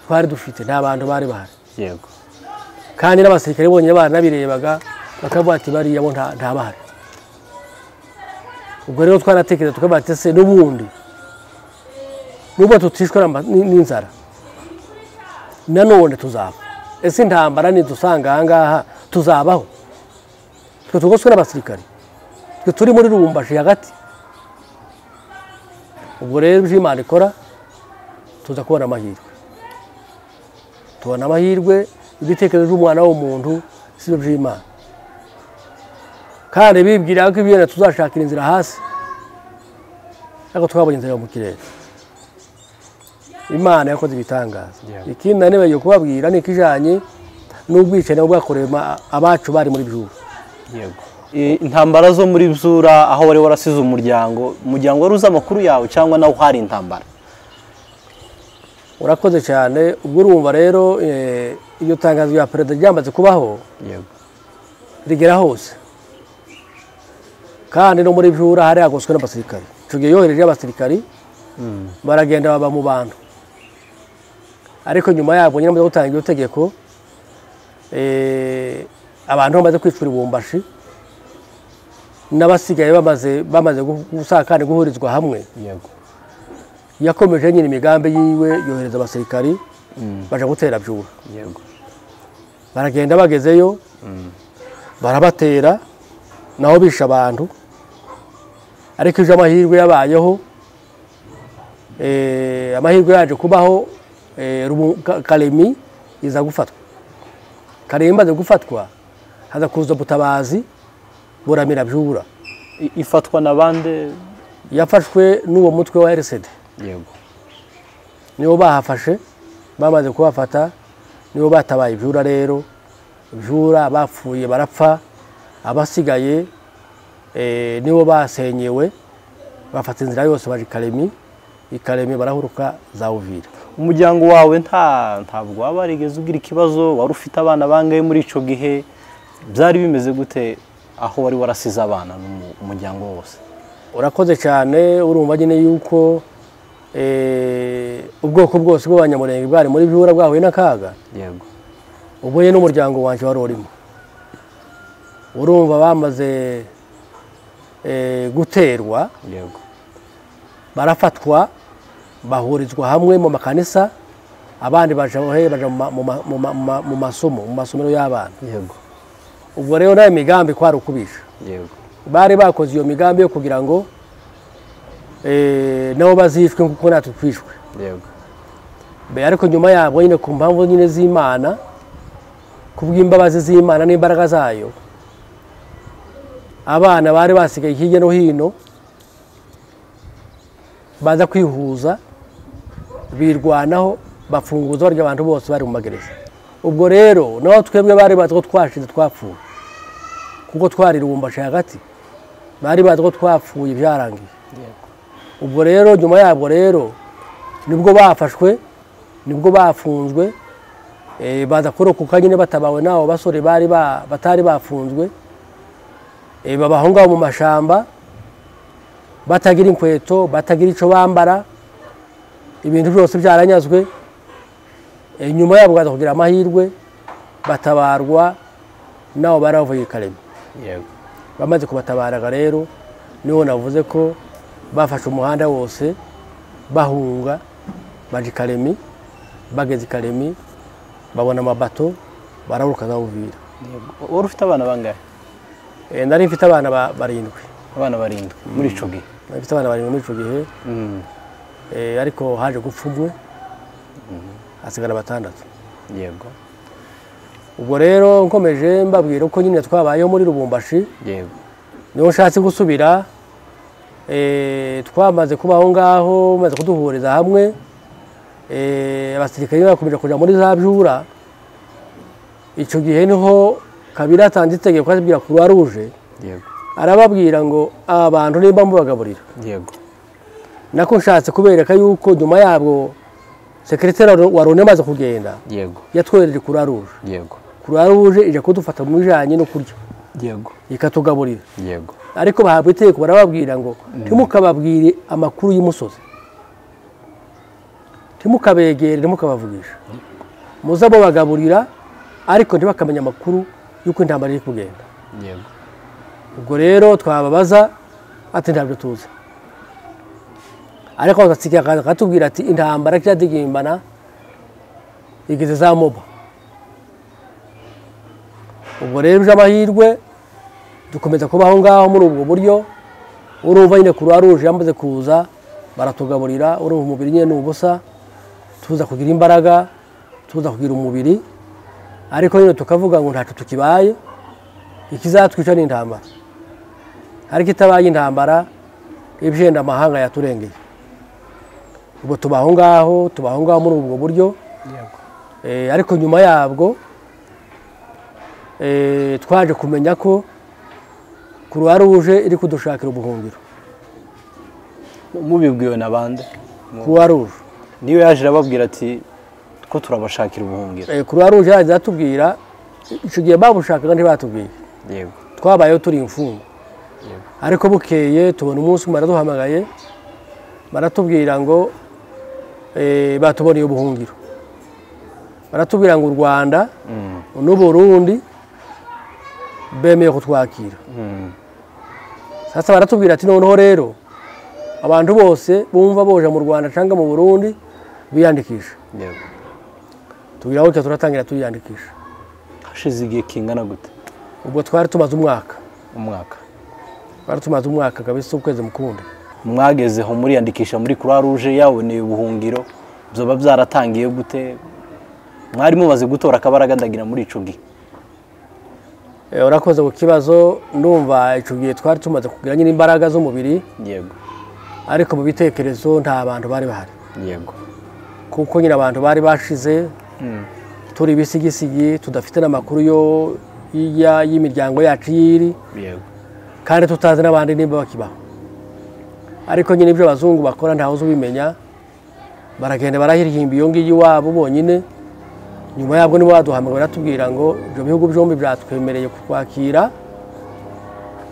twari dufite nta bantu bari bahari yego kandi n'abasirikare bonyine baranabirebaga bakavuga ati bariya bo nta nta bahari ubwo rero twaratekereza tukavuga ati se n'ubundi nubwo tutishwe n'ama- n- n'inzara nanone tuzaba ese intambara nidusanga aha ngaha tuzabaho twe tugoswe n'abasirikare twe turi muri rubumbashi hagati ubwo rero ibyo imana ikora tuza kubona amahirwe tubona amahirwe ibitekerezo by'umwana w'umuntu si byo by'imana kandi bibwira ko ibyo tuzashakira inzira hasi ariko twabonye inzira yo mu kirere imana yakoze ibitangaza Yeah. ikindi na nibagiwe kubabwira ni ikijanye n'ubwicanyi bwakorewe ma- abacu bari muri byuru yego E, intambara zo muri Bzura aho wari warasize umuryango umuryango wari uzi amakuru yawe cyangwa nawe hari intambara urakoze cyane ubwo urumva rero eh, iryo tangazo rya perezida ryamaze kubaho yego rigera hose kandi no muri byura hari hagoswe n'abasirikari icyo gihe yohereje abasirikari baragenda baba mu bantu ariko nyuma yabwo nyine bamaze gutanga iryo tegeko eh, abantu bamaze kwicura ibumbashi n'abasigaye bamaze bamaze gu- gusa kandi guhurizwa hamwe yego yakomeje nyine imigambi yiwe yohereza abasirikari baje gutera byura yego baragenda bagezeyo barabatera naho bishe abantu ariko ejo amahirwe yabayeho eh, amahirwe yaje kubaho eh, Rubu- Ka- karemi iza gufatwa karemi imaze gufatwa haza kuza ubutabazi buramira byubura I- ifatwa na bande yafashwe n'uwo mutwe wa RCD yego nibo bahafashe bamaze kubafata nibo batabaye ibyura rero ibyura bapfuye barapfa abasigaye eh, nibo basenyewe bafata inzira yose baje i karemi i karemi barahuruka za uvira umuryango wawe nta ntabwo wabarigeze ugira ikibazo wari ufite abana bangahe muri ico gihe byari bimeze gute aho wari warasize abana n'umu- umuryango wose urakoze cyane urumva nyine yuko eh, ubwoko bwose bw'abanyamurenge bwari muri byura bwahuye n'akaga yego ubu rero n'umuryango wanjye wari urimo urumva bamaze eh, guterwa yego barafatwa bahurizwa hamwe mu makanisa abandi baje bahe- baja mu ma- mu ma- mu ma- mu ma- mu masomo mu masomero y'abana yego ubwo rero nayo migambi kwari ukubisha yego bari bakoze iyo migambi yo kugira ngo eh, nabo bazicwe kuko natwe twishwe yego Be- ariko nyuma yabo nyine ku mpamvu nyine z'imana ku bw'imbabazi z'imana n'imbaraga zayo abana bari basigaye hirya no hino baza kwihuza birwanaho bafunguza barya abantu bose bari mu magereza ubwo rero naho twebwe bari bazi ko twashize twapfuye kuko twari rubumbashi hagati bari bazi ko twapfuye byarangiye ubwo rero nyuma yabwo rero nibwo bafashwe nibwo bafunzwe eh, baza kurokoka nyine batabawe n'abo basore bari ba- batari bafunzwe eh, baba aho ngaho mu mashamba batagira inkweto batagira icyo bambara ibintu byose byaranyazwe Eh, nyuma yabo baza kugira amahirwe batabarwa n'abo bari bavuye i karema yego bamaze kubatabaraga rero niho navuze ko bafashe umuhanda wose bahunga baje i karemi bageze i karemi babona amabato barahuruka za buvira yego wari ufite abana bangahe Eh, nari mfite abana ba- barindwi abana barindwi muri ico gihe nari mfite abana barindwi muri icyo gihe eh, ariko haje gupfa umwe hasigara batandatu yego ubwo rero nkomeje mbabwira uko nyine twabayeho muri rubumbashi yego niho nshatse gusubira eh, twamaze kuba aho ngaho maze kuduhuriza hamwe eh, abasirikare bakomeje kujya muri za byura icyo gihe niho kabiri atanze itegeko azibwira kuruwa ruje yego arababwira ngo aba bantu nimba mubagaburira yego nako nshatse kubereka yuko nyuma yabwo sekereteri wa rone amaze kugenda yego yatwohereje kuruwa ruje yego kuruwa ruje ije kudufata mu bijyanye no kurya yego ikatugaburira yego ariko bahabwa itegeko barababwira ngo ntimukababwire amakuru y'umusozi ntimukabegere ntimukabavugisha muze abo bagaburira ariko ntibakamenya amakuru y'uko intambara iri kugenda yego ubwo rero twababaza ati ntabyo tuzi ariko agatsika akaza akatubwira ati intambara kiradigimbana igeze za moba ubwo rero uje amahirwe dukomeza kuba aho ngaho muri ubwo buryo urumva nyine kuruwa ruje yamaze kuza baratugaburira urumva umubiri nyine ni ubusa tuza kugira imbaraga tuza kugira umubiri ariko nyine tukavuga ngo ntacyo tukibaye ikizatwica ni intambara ariko itabaye intambara ibijenda amahanga yaturengeye ubwo tuba aho ngaho tuba aho ngaho muri ubwo buryo yego Eh, ariko nyuma yabwo eh, twaje kumenya ko kuruwa ruje iri kudushakira ubuhungiro mubibwiwe na bande kuruwa ruje niyo yaje irababwira ati ko turabashakira ubuhungiro kuruwa ruje yaje atubwira icyo gihe babushakaga ntibatubwiye yego twabayeho turi imfungwa Yego. ariko bukeye tubona umunsi umwe baraduhamagaye baratubwira ngo eh, batuboneye ubuhungiro baratubwira ngo u rwanda n'uburundi bemeye kutwakira sasa baratubwira ati noneho rero abantu bose bumva boje mu rwanda cyangwa mu burundi biyandikisha yego tubwira aho turatangira tuyiyandikisha hashize igihe kingana gute ubwo twari tumaze umwaka umwaka twari tumaze umwaka kabisa ukwezi mukundi mwagezeho muriyandikisha muri croix rouge yaboneye ubuhungiro byoba byaratangiye gute mwari mumaze gutora akabaraga ndagira muri ico gihe Eh, urakoze ku kibazo ndumva icyo gihe twari tumaze kugira nyine imbaraga z'umubiri yego ariko mu bitekerezo nta bantu bari bahari yego kuko nyine abantu bari bashize turi ibisigisigi tudafite n'amakuru yo y'ijya- y'imiryango yacu yiri yego kandi tutazi n'abandi nimba bakibaho ariko nyine ibyo abazungu bakora ntawe uzi ubimenya baragenda barahiririmba iyo ngiyo iwabo bonyine nyuma yabwo nibo baduhamagara baratubwira ngo ibyo bihugu byombi byatwemereye kukwakira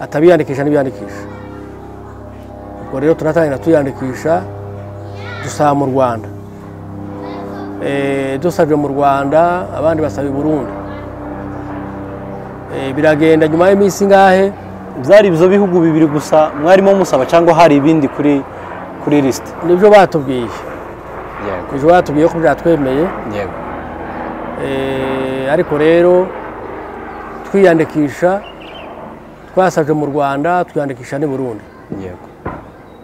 atabiyandikisha n'ibiyandikisha ubwo rero turatangira tuyandikisha dusaba mu rwanda Eh, dusabye mu rwanda abandi basaba i burundi Eh, biragenda nyuma y'iminsi ingahe byari ibyo bihugu bibiri gusa mwarimo musaba cyangwa hari ibindi kuri kuri lisite nibyo batubwiye yego nibyo batubwiye ko byatwemeye yego Eh, ariko rero twiyandikisha twasabye mu rwanda twiyandikisha n'i burundi yego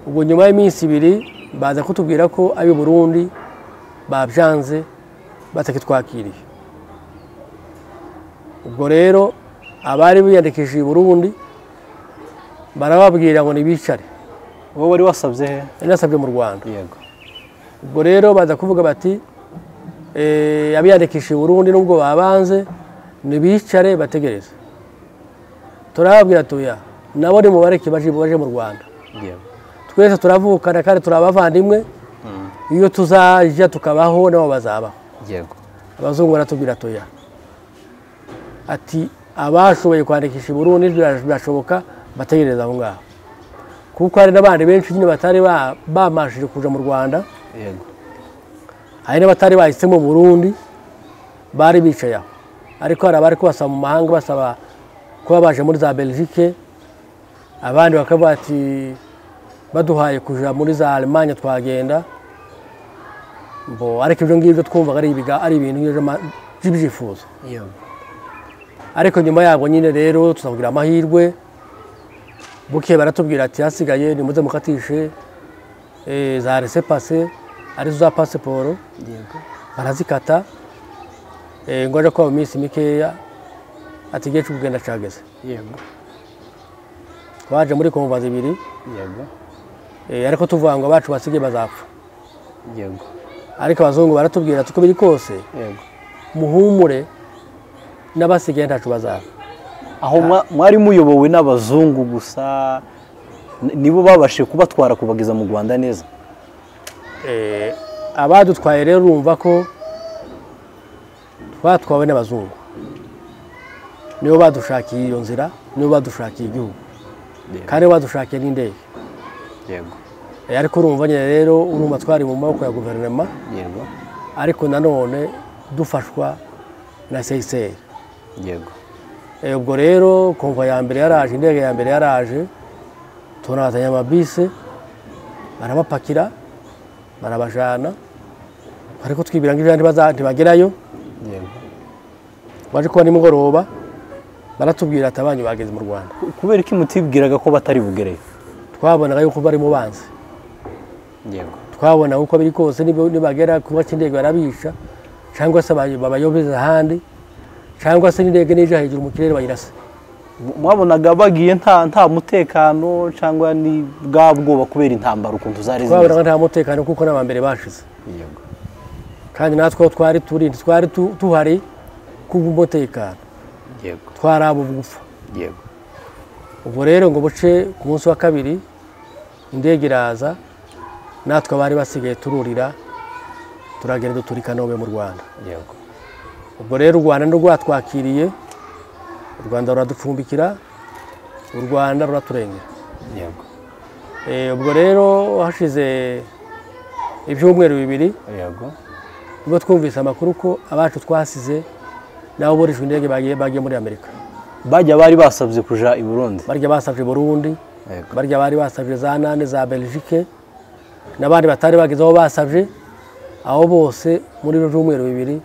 ubwo nyuma y'iminsi ibiri baza kutubwira ko ab'i burundi babyanze batakitwakiriye ubwo rero abari biyandikishije i burundi barababwira ngo nibicare wowe wari wasabye he nasabye mu rwanda yego ubwo rero baza kuvuga bati eh, abiyandikisha i burundi nubwo babanze ntibicare bategereze turababwira tuya nabo nimubareke baje baje mu rwanda yego twese turavukana kandi turi abavandimwe iyo tuzajya tukabaho nabo bazabaho yego abazungu baratubwira tuya ati abashoboye kwandikisha i burundi bira- birashoboka bategereze aho ngaho kuko hari n'abandi benshi nyine batari ba- bamashije kuja mu rwanda yego hari n'abatari bahisemo mu burundi bari bicaye aho ariko hari abari kubasaba mu mahanga basaba kuba baje muri za belgique abandi bakavuga ati baduhaye kuja muri za alemanya twagenda mbo ariko ibyo ngibyo twumvaga ari ibiga- ari ibintu by'ama- by'ibyifuzo yego ariko nyuma yabwo nyine rero tuzakugira amahirwe bukeye baratubwira ati hasigaye nimuze mukatishe eh, za resepase arizo za pasiporo barazikata Eh, ngo aje kuba mu minsi mikeya ati igihe cyo kugenda cyageze yego twaje muri komvazi ibiri yego eh, ariko tuvuga ngo abacu basigaye bazapfa yego ariko abazungu baratubwira ati uko biri kose yego muhumure n'abasigaye ntacu bazapfa aho mwa- mwari muyobowe n'abazungu gusa n- nibo babashije kubatwara kubageza mu rwanda neza Eh, abadutwaye rero urumva ko twatwawe n'abazungu nibo badushakiye iyo nzira nibo badushakiye igihugu kandi nibo badushakiye n'indege yego Eh, ariko urumva nyine rero urumva twari mu maboko ya guverinoma yego ariko nanone dufashwa na seyiseri yego ubwo rero komva ya mbere yaraje indege ya mbere yaraje turazanye amabisi barabapakira barabajana ariko twibwira ngo ijana ntibaza- ntibagerayo yego baje kuba nimugoroba baratubwira ati abanyu bageze mu rwanda Ku- kubera ko imutibwiraga ko batari bugereyo twabonaga yuko bari mu banzi yego twabona uko biri kose niba- nibagera kuba cy'indege barabisha cyangwa se abay- babayobeza ahandi cyangwa se n'indege n'ija hejuru mu kirere bayirasa mwabonaga bagiye nta nta mutekano cyangwa ni bwa bwoba kubera intambara ukuntu zari twabonaga nta mutekano kuko n'abambere bashize yego kandi natwe aho twari turi twari tu- tuhari kubw'umutekano yego twari abo gupfa yego ubwo rero ngo buce ku munsi wa kabiri indege iraza natwe abari basigaye tururira turagenda dutura i kanombe mu rwanda yego ubwo rero u rwanda ni rwatwakiriye u rwanda ruraducumbikira u rwanda ruraturengera yego Eh, ubwo rero hashize ibyumweru bibiri yego ubwo twumvise amakuru ko abacu twasize nabo burishwe indege bagiye bagiye muri amerika bajya bari basabye kuja i burundi barya basabye burundi yego barya bari basabye za nane za belgique n'abandi batari bageze aho basabye abo bose muri ibyo byumweru bibiri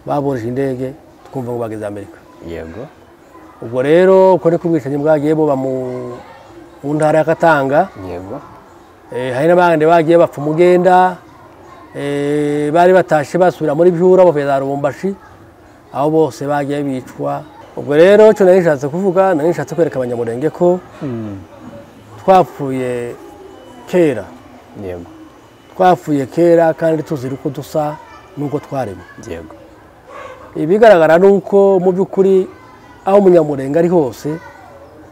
baburije indege twumva ngo bageze amerika yego ubwo rero uko niko ubwicanyi bwagiye buba mu mu ntara ya katanga yego Eh, hari n'abandi bagiye bapfa umugenda eh, bari batashe basubira muri byura bavuye za rubumbashi abo bose bagiye bicwa ubwo rero icyo nari nshatse kuvuga nari nshatse kwereka abanyamurenge ko twapfuye kera yego twapfuye kera kandi tuzira uko dusa n'uko twaremwe yego ibigaragara ni uko mu by'ukuri aho umunyamurenge ari hose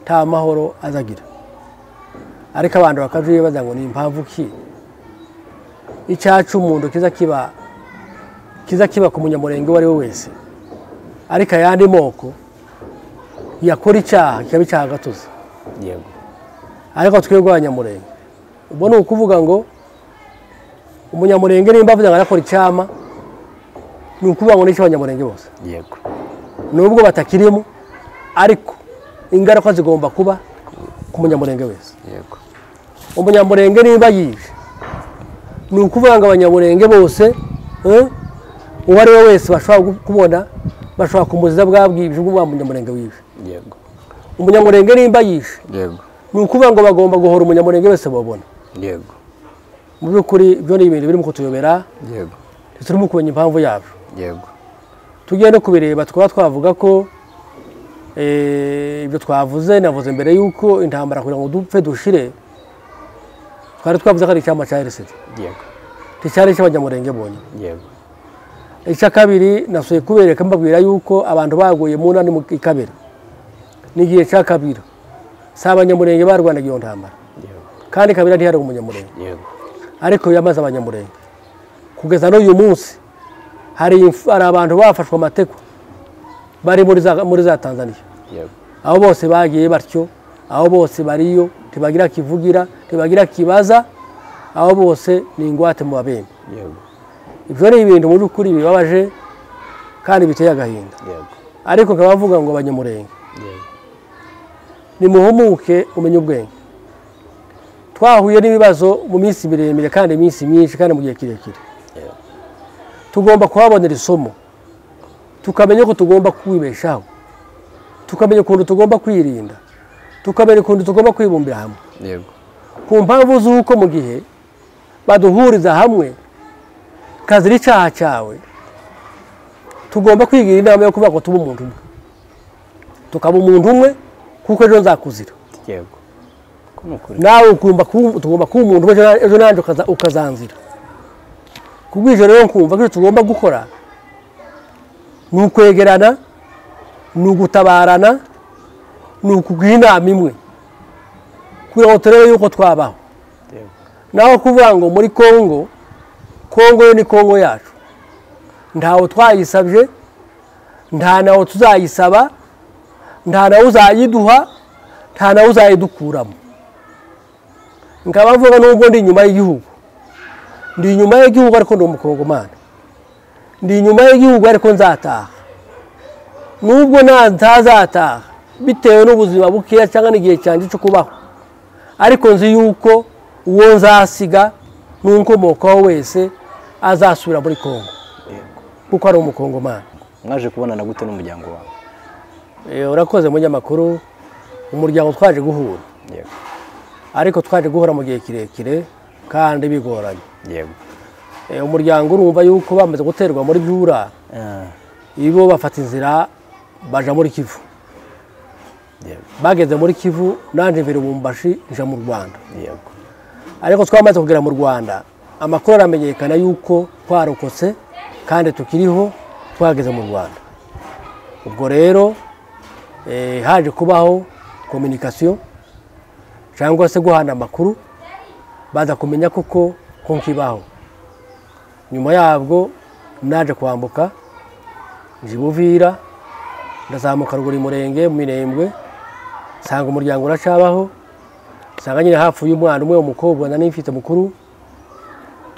nta mahoro azagira ariko abantu bakabyibaza ngo ni impamvu ki icyaha cy'umuntu kiza kiba kiza kiba ku munyamurenge uwo ari we wese ariko ayandi moko yakora icyaha kikaba icyaha agatuza yego ariko twebwe abanyamurenge ubwo ni ukuvuga ngo umunyamurenge nimba avuze ngo arakora icyama ni ukuvuga ngo ni icy'abanyamurenge bose yego nubwo batakirimo ariko ingaruka zigomba kuba ku munyamurenge wese yego umunyamurenge niba yije ni ukuvuga ngo abanyamurenge bose eh, uwo ari we wese bashobora gu- kubona bashobora kumuziza bwa bwije bwa munyamurenge wije yego umunyamurenge nimba yishe yego ni ukuvuga ngo bagomba guhora umunyamurenge wese babona yego mu by'ukuri ibyo ni ibintu birimo kutuyobera yego ntiturimo kumenya impamvu yabyo yego tugiye no kubireba twaba twavuga ko eh, ibyo twavuze navuze mbere y'uko intambara kugira ngo dupfe dushire twari twavuze ko ari icyama cya RCD yego nticyari icy'abanyamurenge bonye yego icya kabiri nasuye kubereka mbabwira y'uko abantu baguye mu nani mu ikabera n'igihe cya kabira si abanyamurenge barwanaga iyo ntambara yego kandi kabira ntiyari umunyamurenge yego ariko yamaze abanyamurenge kugeza n'uyu munsi hari imf- hari abantu bafashwe amategeko bari muri za- muri za tanzaniya yego aho bose bagiye batyo aho bose bariyo ntibagira kivugira ntibagira kibaza aho bose ni ingwate mu babembe yego ibyo ni ibintu mu by'ukuri bibabaje kandi biteye agahinda yego ariko nkaba bavuga ngo abanyamurenge yego nimuhumuke umenye ubwenge twahuye n'ibibazo mu minsi miremire kandi iminsi myinshi kandi mu gihe kirekire yego tugomba kuhabonera isomo tukamenya ko tugomba kwibeshaho tukamenya ukuntu tugomba kwirinda tukamenya ukuntu tugomba kwibumbira hamwe yego ku mpamvu z'uko mu gihe baduhuriza hamwe kazira icyaha cyawe tugomba kwigira inama yo kuvuga ngo tube umuntu umwe tukaba umuntu umwe kuko ejo nzakuzira yego ko ni ukuri nawe ugomba kuba tugomba kuba umuntu umwe ejo- ejo nanjye ukaza- ukazanzira ku bw'ijoro rero nkumva ko icyo tugomba gukora ni ukwegerana ni ugutabarana ni ukugira inama imwe kugira ngo turebe yuko twabaho yego naho kuvuga ngo muri kongo kongo yo ni kongo yacu ntawe twayisabye nta nawe tuzayisaba nta nawe uzayiduha nta nawe uzayidukuramo nkaba mvuga n'ubwo ndi inyuma y'igihugu ndi inyuma y'igihugu ariko ndi umukongomani ndi inyuma y'igihugu ariko nzataha nubwo nta ntazataha bitewe n'ubuzima bukeya cyangwa n'igihe cyanjye cyo kubaho ariko nzi yuko uwo nzasiga n'unkomokaho wese azasubira muri kongo yego kuko ari umukongomani mwaje kubonana gute n'umuryango wawe Eh, urakoze munyamakuru umuryango twaje guhura yego ariko twaje guhura mu gihe kirekire kandi bigoranye yego Eh, umuryango urumva yuko bamaze guterwa muri byura Ah, ibo bafata inzira baja muri kivu yego bageze muri kivu nanje birubumbashi nja mu rwanda yego ariko twamaze kugera mu rwanda amakuru aramenyekana yuko twarokotse kandi tukiriho twageze mu rwanda ubwo rero eh, haje kubaho kominikasiyo cyangwa se guhana amakuru baza kumenya koko ko nkibaho nyuma yabwo naje kwambuka njibuvira ndazamuka ruguru murenge mu mirembwe nsanga umuryango uracabaho usanga nyine hapfuye umwana umwe w'umukobwa na mfite mukuru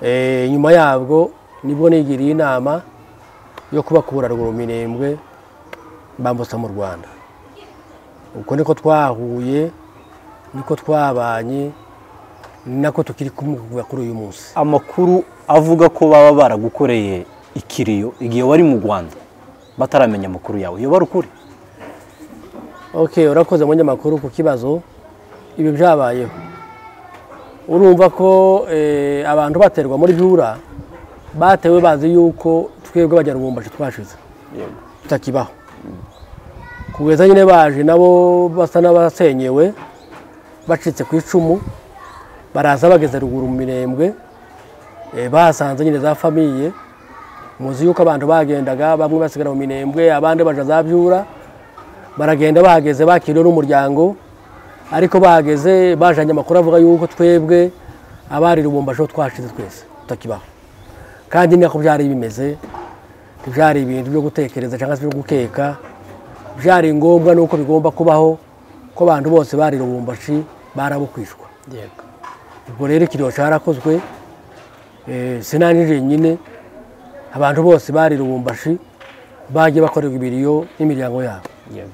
Eh, nyuma yabwo nibwo nigiriye inama yo kubakura ruguru minembwe bambutsa mu rwanda uko niko twahuye niko twabanye ni nako tukiri kumwe kuva kuri uyu munsi amakuru avuga ko baba baragukoreye ikiriyo igihe wari mu rwanda bataramenya amakuru yawe iyo bari ukuri ok urakoze abanyamakuru ku kibazo ibi byabayeho urumva ko eh, abantu baterwa muri byura batewe bazi yuko twebwe abanyarubumbashi twashize yego tutakibaho kugeza nyine baje nabo basa n'abasenyewe bacitse ku icumu baraza bageze ruguru mu mirembwe eh, bahasanze nyine za famiye muzi yuko abantu bagendaga bamwe basigara mu minembwe abandi baja za byura baragenda bahageze bakiriwe n'umuryango ariko bahageze bajanye amakuru avuga yuko twebwe abari rubumbajeho twashize twese tutakibaho kandi ni nako byari bimeze byari ibintu byo gutekereza cyangwa se byo gukeka byari ngombwa nuko bigomba kubaho ko abantu bose bari rubumbashi barabukwishwa yego ubwo rero ikiriyo cyarakozwe eh, sinanije nyine abantu bose bari rubumbashi bagiye bakorerwa ibiriyo n'imiryango yabo yego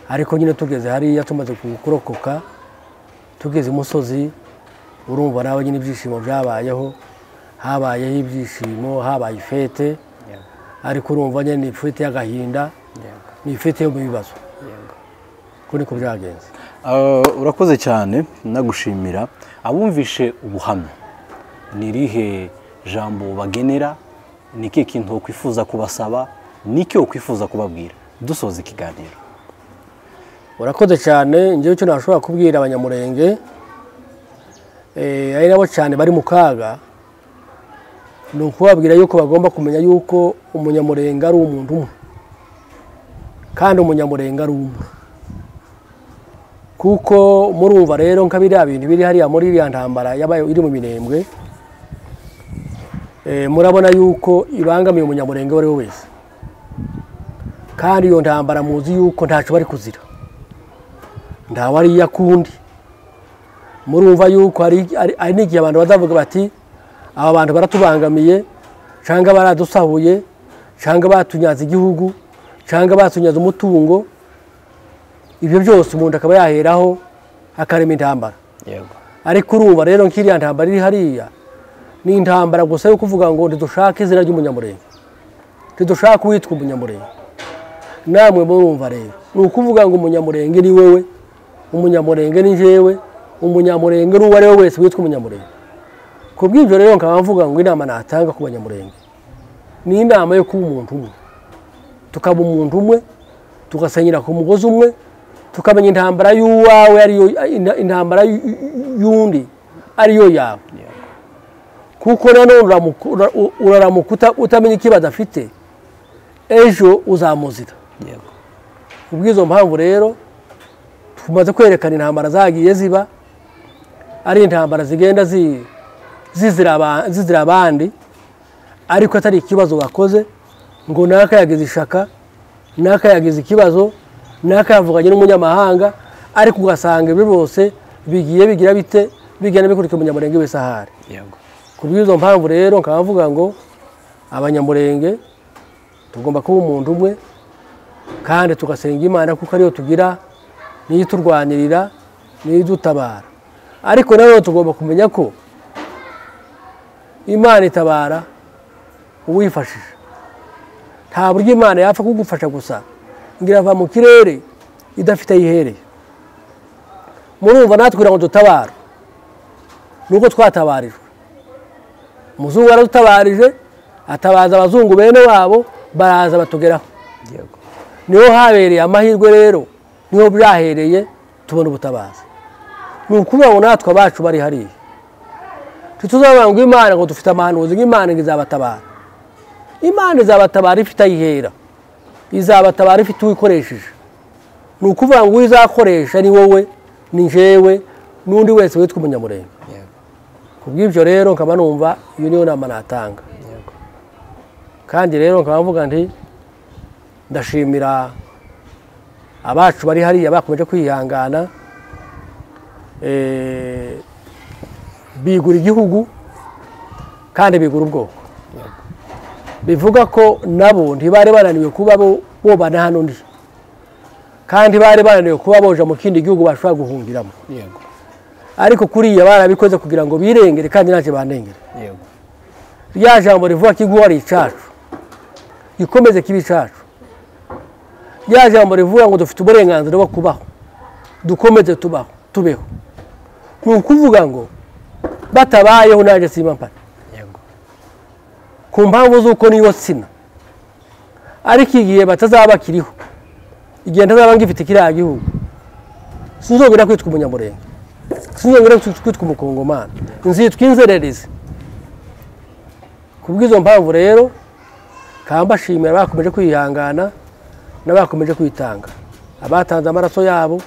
ariko nyine tugeze hariya tumaze kurokoka tugeze imusozi urumva nawe nyine ibyishimo byabayeho habayeho ibyishimo habaye ifete yego ariko urumva nyine ni ifite y'agahinda yego ni ifite yo mu bibazo yego ko niko byagenze Ah, urakoze cyane nagushimira abumvishe ubuhamya ni irihe jambo bagenera ni ikihe kintu wakwifuza kubasaba ni iki wakwifuza kubabwira dusoza ikiganiro urakoze cyane ngewe icyo nashobora kubwira abanyamurenge eh, ari nabo cyane bari mu kaga ni ukubabwira yuko bagomba kumenya yuko umunyamurenge ari umuntu umwe kandi umunyamurenge ari umwe kuko murumva rero nka biriya bintu biri hariya muri iriya ntambara yabaye iri mu mirembwe eh, murabona yuko ibangamiye umunyamurenge uwo ari we wese kandi iyo ntambara muzi yuko ntacyo bari kuzira nta wari yakundi murumva yuko hari hari- hari n'igihe abantu bazavuga bati aba bantu baratubangamiye cyangwa baradusahuye cyangwa batunyaza igihugu cyangwa batunyaza umutungo ibyo byose umuntu akaba yaheraho akarema intambara yego ariko urumva rero nk'iriya ntambara iri hariya ni intambara gusa yo kuvuga ngo ntidushake izina ry'umunyamurenge ntidushake uwitwa umunyamurenge namwe murumva rero ni ukuvuga ngo umunyamurenge ni wowe umunyamurenge ni njyewe umunyamurenge ni uwo ari we wese witwa umunyamurenge ku bw'ibyo rero nkaba mvuga ngo inama natanga ku banyamurenge ni inama yo kuba umuntu umwe tukaba umuntu umwe tugasanyira ku mugozi umwe tukamenya intambara y'uwawe ariyo intambara y'undi ariyo yawe kuko nanone uramuku- ura- u- uraramuka uta- utamenya ikibazo afite ejo uzamuzira yego kubw'izo mpamvu rero tumaze kwerekana intambara zagiye ziba ari intambara zigenda zi- zizira aba- zizira abandi ariko atari ikibazo bakoze ngo naka yagize ishaka naka yagize ikibazo naka yavuganye n'umunyamahanga ariko ugasanga ibyo byose bigiye bigira bite bigenda bikurikira umunyamurenge wese ahari yego ku bw'izo mpamvu rero nkaba mvuga ngo abanyamurenge tugomba kuba umuntu umwe kandi tugasenga imana kuko ariyo tugira niyo iturwanirira niyo idutabara ariko nanone tugomba kumenya ko imana itabara uwifashije nta buryo imana yapfa kugufasha gusa ngo irava mu kirere idafite aho ihereye murumva natwe kugira ngo dutabara nuko twatabarijwe umuzungu yaradutabarije atabaza abazungu bene wabo baraza batugeraho yego niho habereye amahirwe rero niho byahereye tubona ubutabazi ni ukuvuga ngo natwe abacu bari hariya ntituzabona ngo imana ngo dufite amahanuzi ngo imana ngo izabatabara imana izabatabara ifite ayihera izabatabara ifite uwikoresheje ni ukuvuga ngo uwo izakoresha ni wowe ni njyewe n'undi wese witwa umunyamurenge yego ku bw'ibyo rero nkaba numva iyo niyo nama natanga yego kandi rero nkaba mvuga nti ndashimira abacu bari hariya bakomeje kwihangana eh, bigura igihugu kandi bigura ubwoko bivuga ko nabo ntibari bananiwe kuba bo bobana hano ndi kandi bari bananiwe kuba boja mu kindi gihugu bashobora guhungiramo yego ariko kuriya barabikoze kugira ngo birengere kandi ntacyo bandengere yego rya jambo rivuga ko inkuba ari icacu gikomeze kiba icacu rya jambo rivuga ngo dufite uburenganzira bwo kubaho dukomeze tubaho tubeho ni ukuvuga ngo batabayeho nanjye simba mpari yego ku mpamvu z'uko niyo sina ariko igihe batazaba bakiriho igihe ntazaba ngifite kiriya gihugu sinzongera kwitwa umunyamurenge sinzongera kwitwa umukongomani nzitwa inzererezi ku bw'izo mpamvu rero kaba mbashimira bakomeje kwihangana n'abakomeje kwitanga abatanze amaraso yabo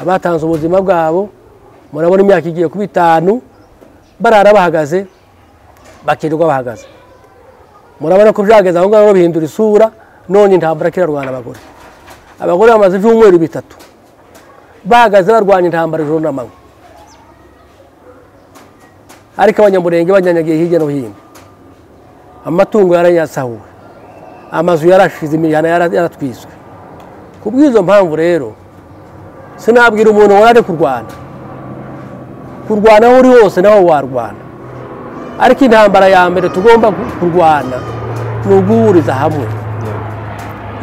abatanze ubuzima bwabo murabona imyaka igiye kuba itanu barara bahagaze bakirirwa bahagaze murabona ko byageze aho ngaho bihindura isura none intambara kirarwana abagore abagore bamaze ibyumweru bitatu bahagaze barwanya intambara ijoro n'amanywa ariko abanyamurenge banyanyagiye hirya no hino amatungo yarayasahuwe amazu yarashize imihana yara- yaratwiswe ku bw'izo mpamvu rero sinabwira umuntu wari ari kurwana kurwana aho uri hose naho warwana ariko intambara ya mbere tugomba gu- kurwana ni uguhuriza hamwe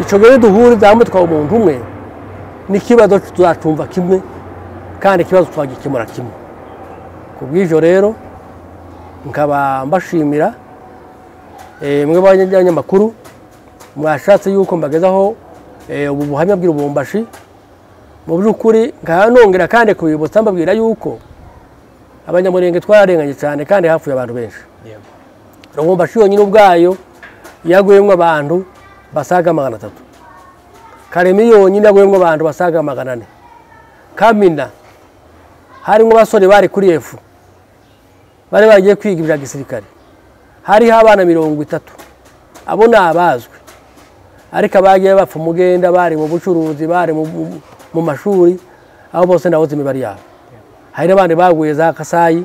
icyo gihe duhuriza hamwe tukaba umuntu umwe n'ikibazo tuzacumva kimwe kandi ikibazo twagikemura kimwe ku bw'ibyo rero nkaba mbashimira eh, mwe banyamakuru mwashatse yuko mbagezaho eh, ubu buhamya bw'irubumbashi mu by'ukuri nkaba nongera kandi kubibutsa mbabwira yuko abanyamurenge twararenganye cyane kandi hapfuye abantu benshi yego rubumbashi yonyine ubwayo yaguyemo abantu basaga magana atatu karemi yonyine yaguyemo abantu basaga magana ane kamina harimo abasore bari kuri efu bari bagiye kwiga ibya gisirikare hariho abana mirongo itatu abo ni abazwi ariko abagiye bapfa umugenda bari mu bucuruzi bari mu- mu- mu mashuri abo bose ndabuze imibare yabo hari n'abandi baguye za kasayi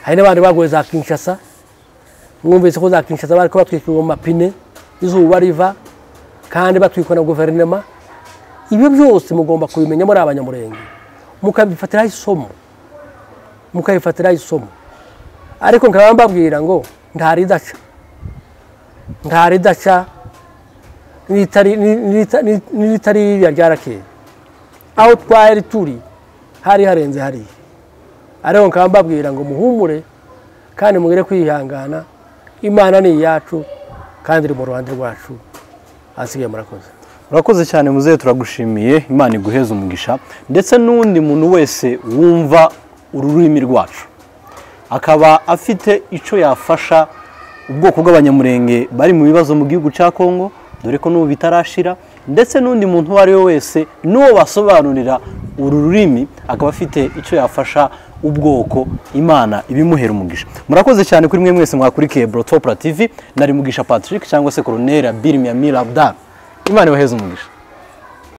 hari n'abandi baguye za kinshasa mwumvise ko za kinshasa bari kubatwikira amapine izuba riva kandi batwikwa na guverinoma ibyo byose mugomba kubimenya muri abanyamurenge mukabifatiraho isomo mukabifatiraho isomo ariko nkaba mbabwira ngo ntari idaca ntari idaca n'itari- ni- n'ita- ni- n'iritari ririya rya rakeri aho twari turi hari harenze hariya ariko nkaba mbabwira ngo muhumure kandi mugire kwihangana imana ni iyacu kandi iri mu ruhande rwacu ahasigaye murakoze urakoze cyane muzehe turagushimiye imana iguheze umugisha ndetse n'undi muntu wese wumva ururimi rwacu akaba afite icyo yafasha ubwoko bw'abanyamurenge bari mu bibazo mu gihugu cya kongo dore ko n'ubu bitarashira ndetse n'undi muntu uwo ari we wese n'uwo basobanurira uru rurimi akaba afite icyo yafasha ubwoko imana ibimuhera umugisha murakoze cyane kuri mwe mwese mwakurikiye borotopura tivi nari mugisha patrick cyangwa se koronera birimya mirabdara imana ibaheze umugisha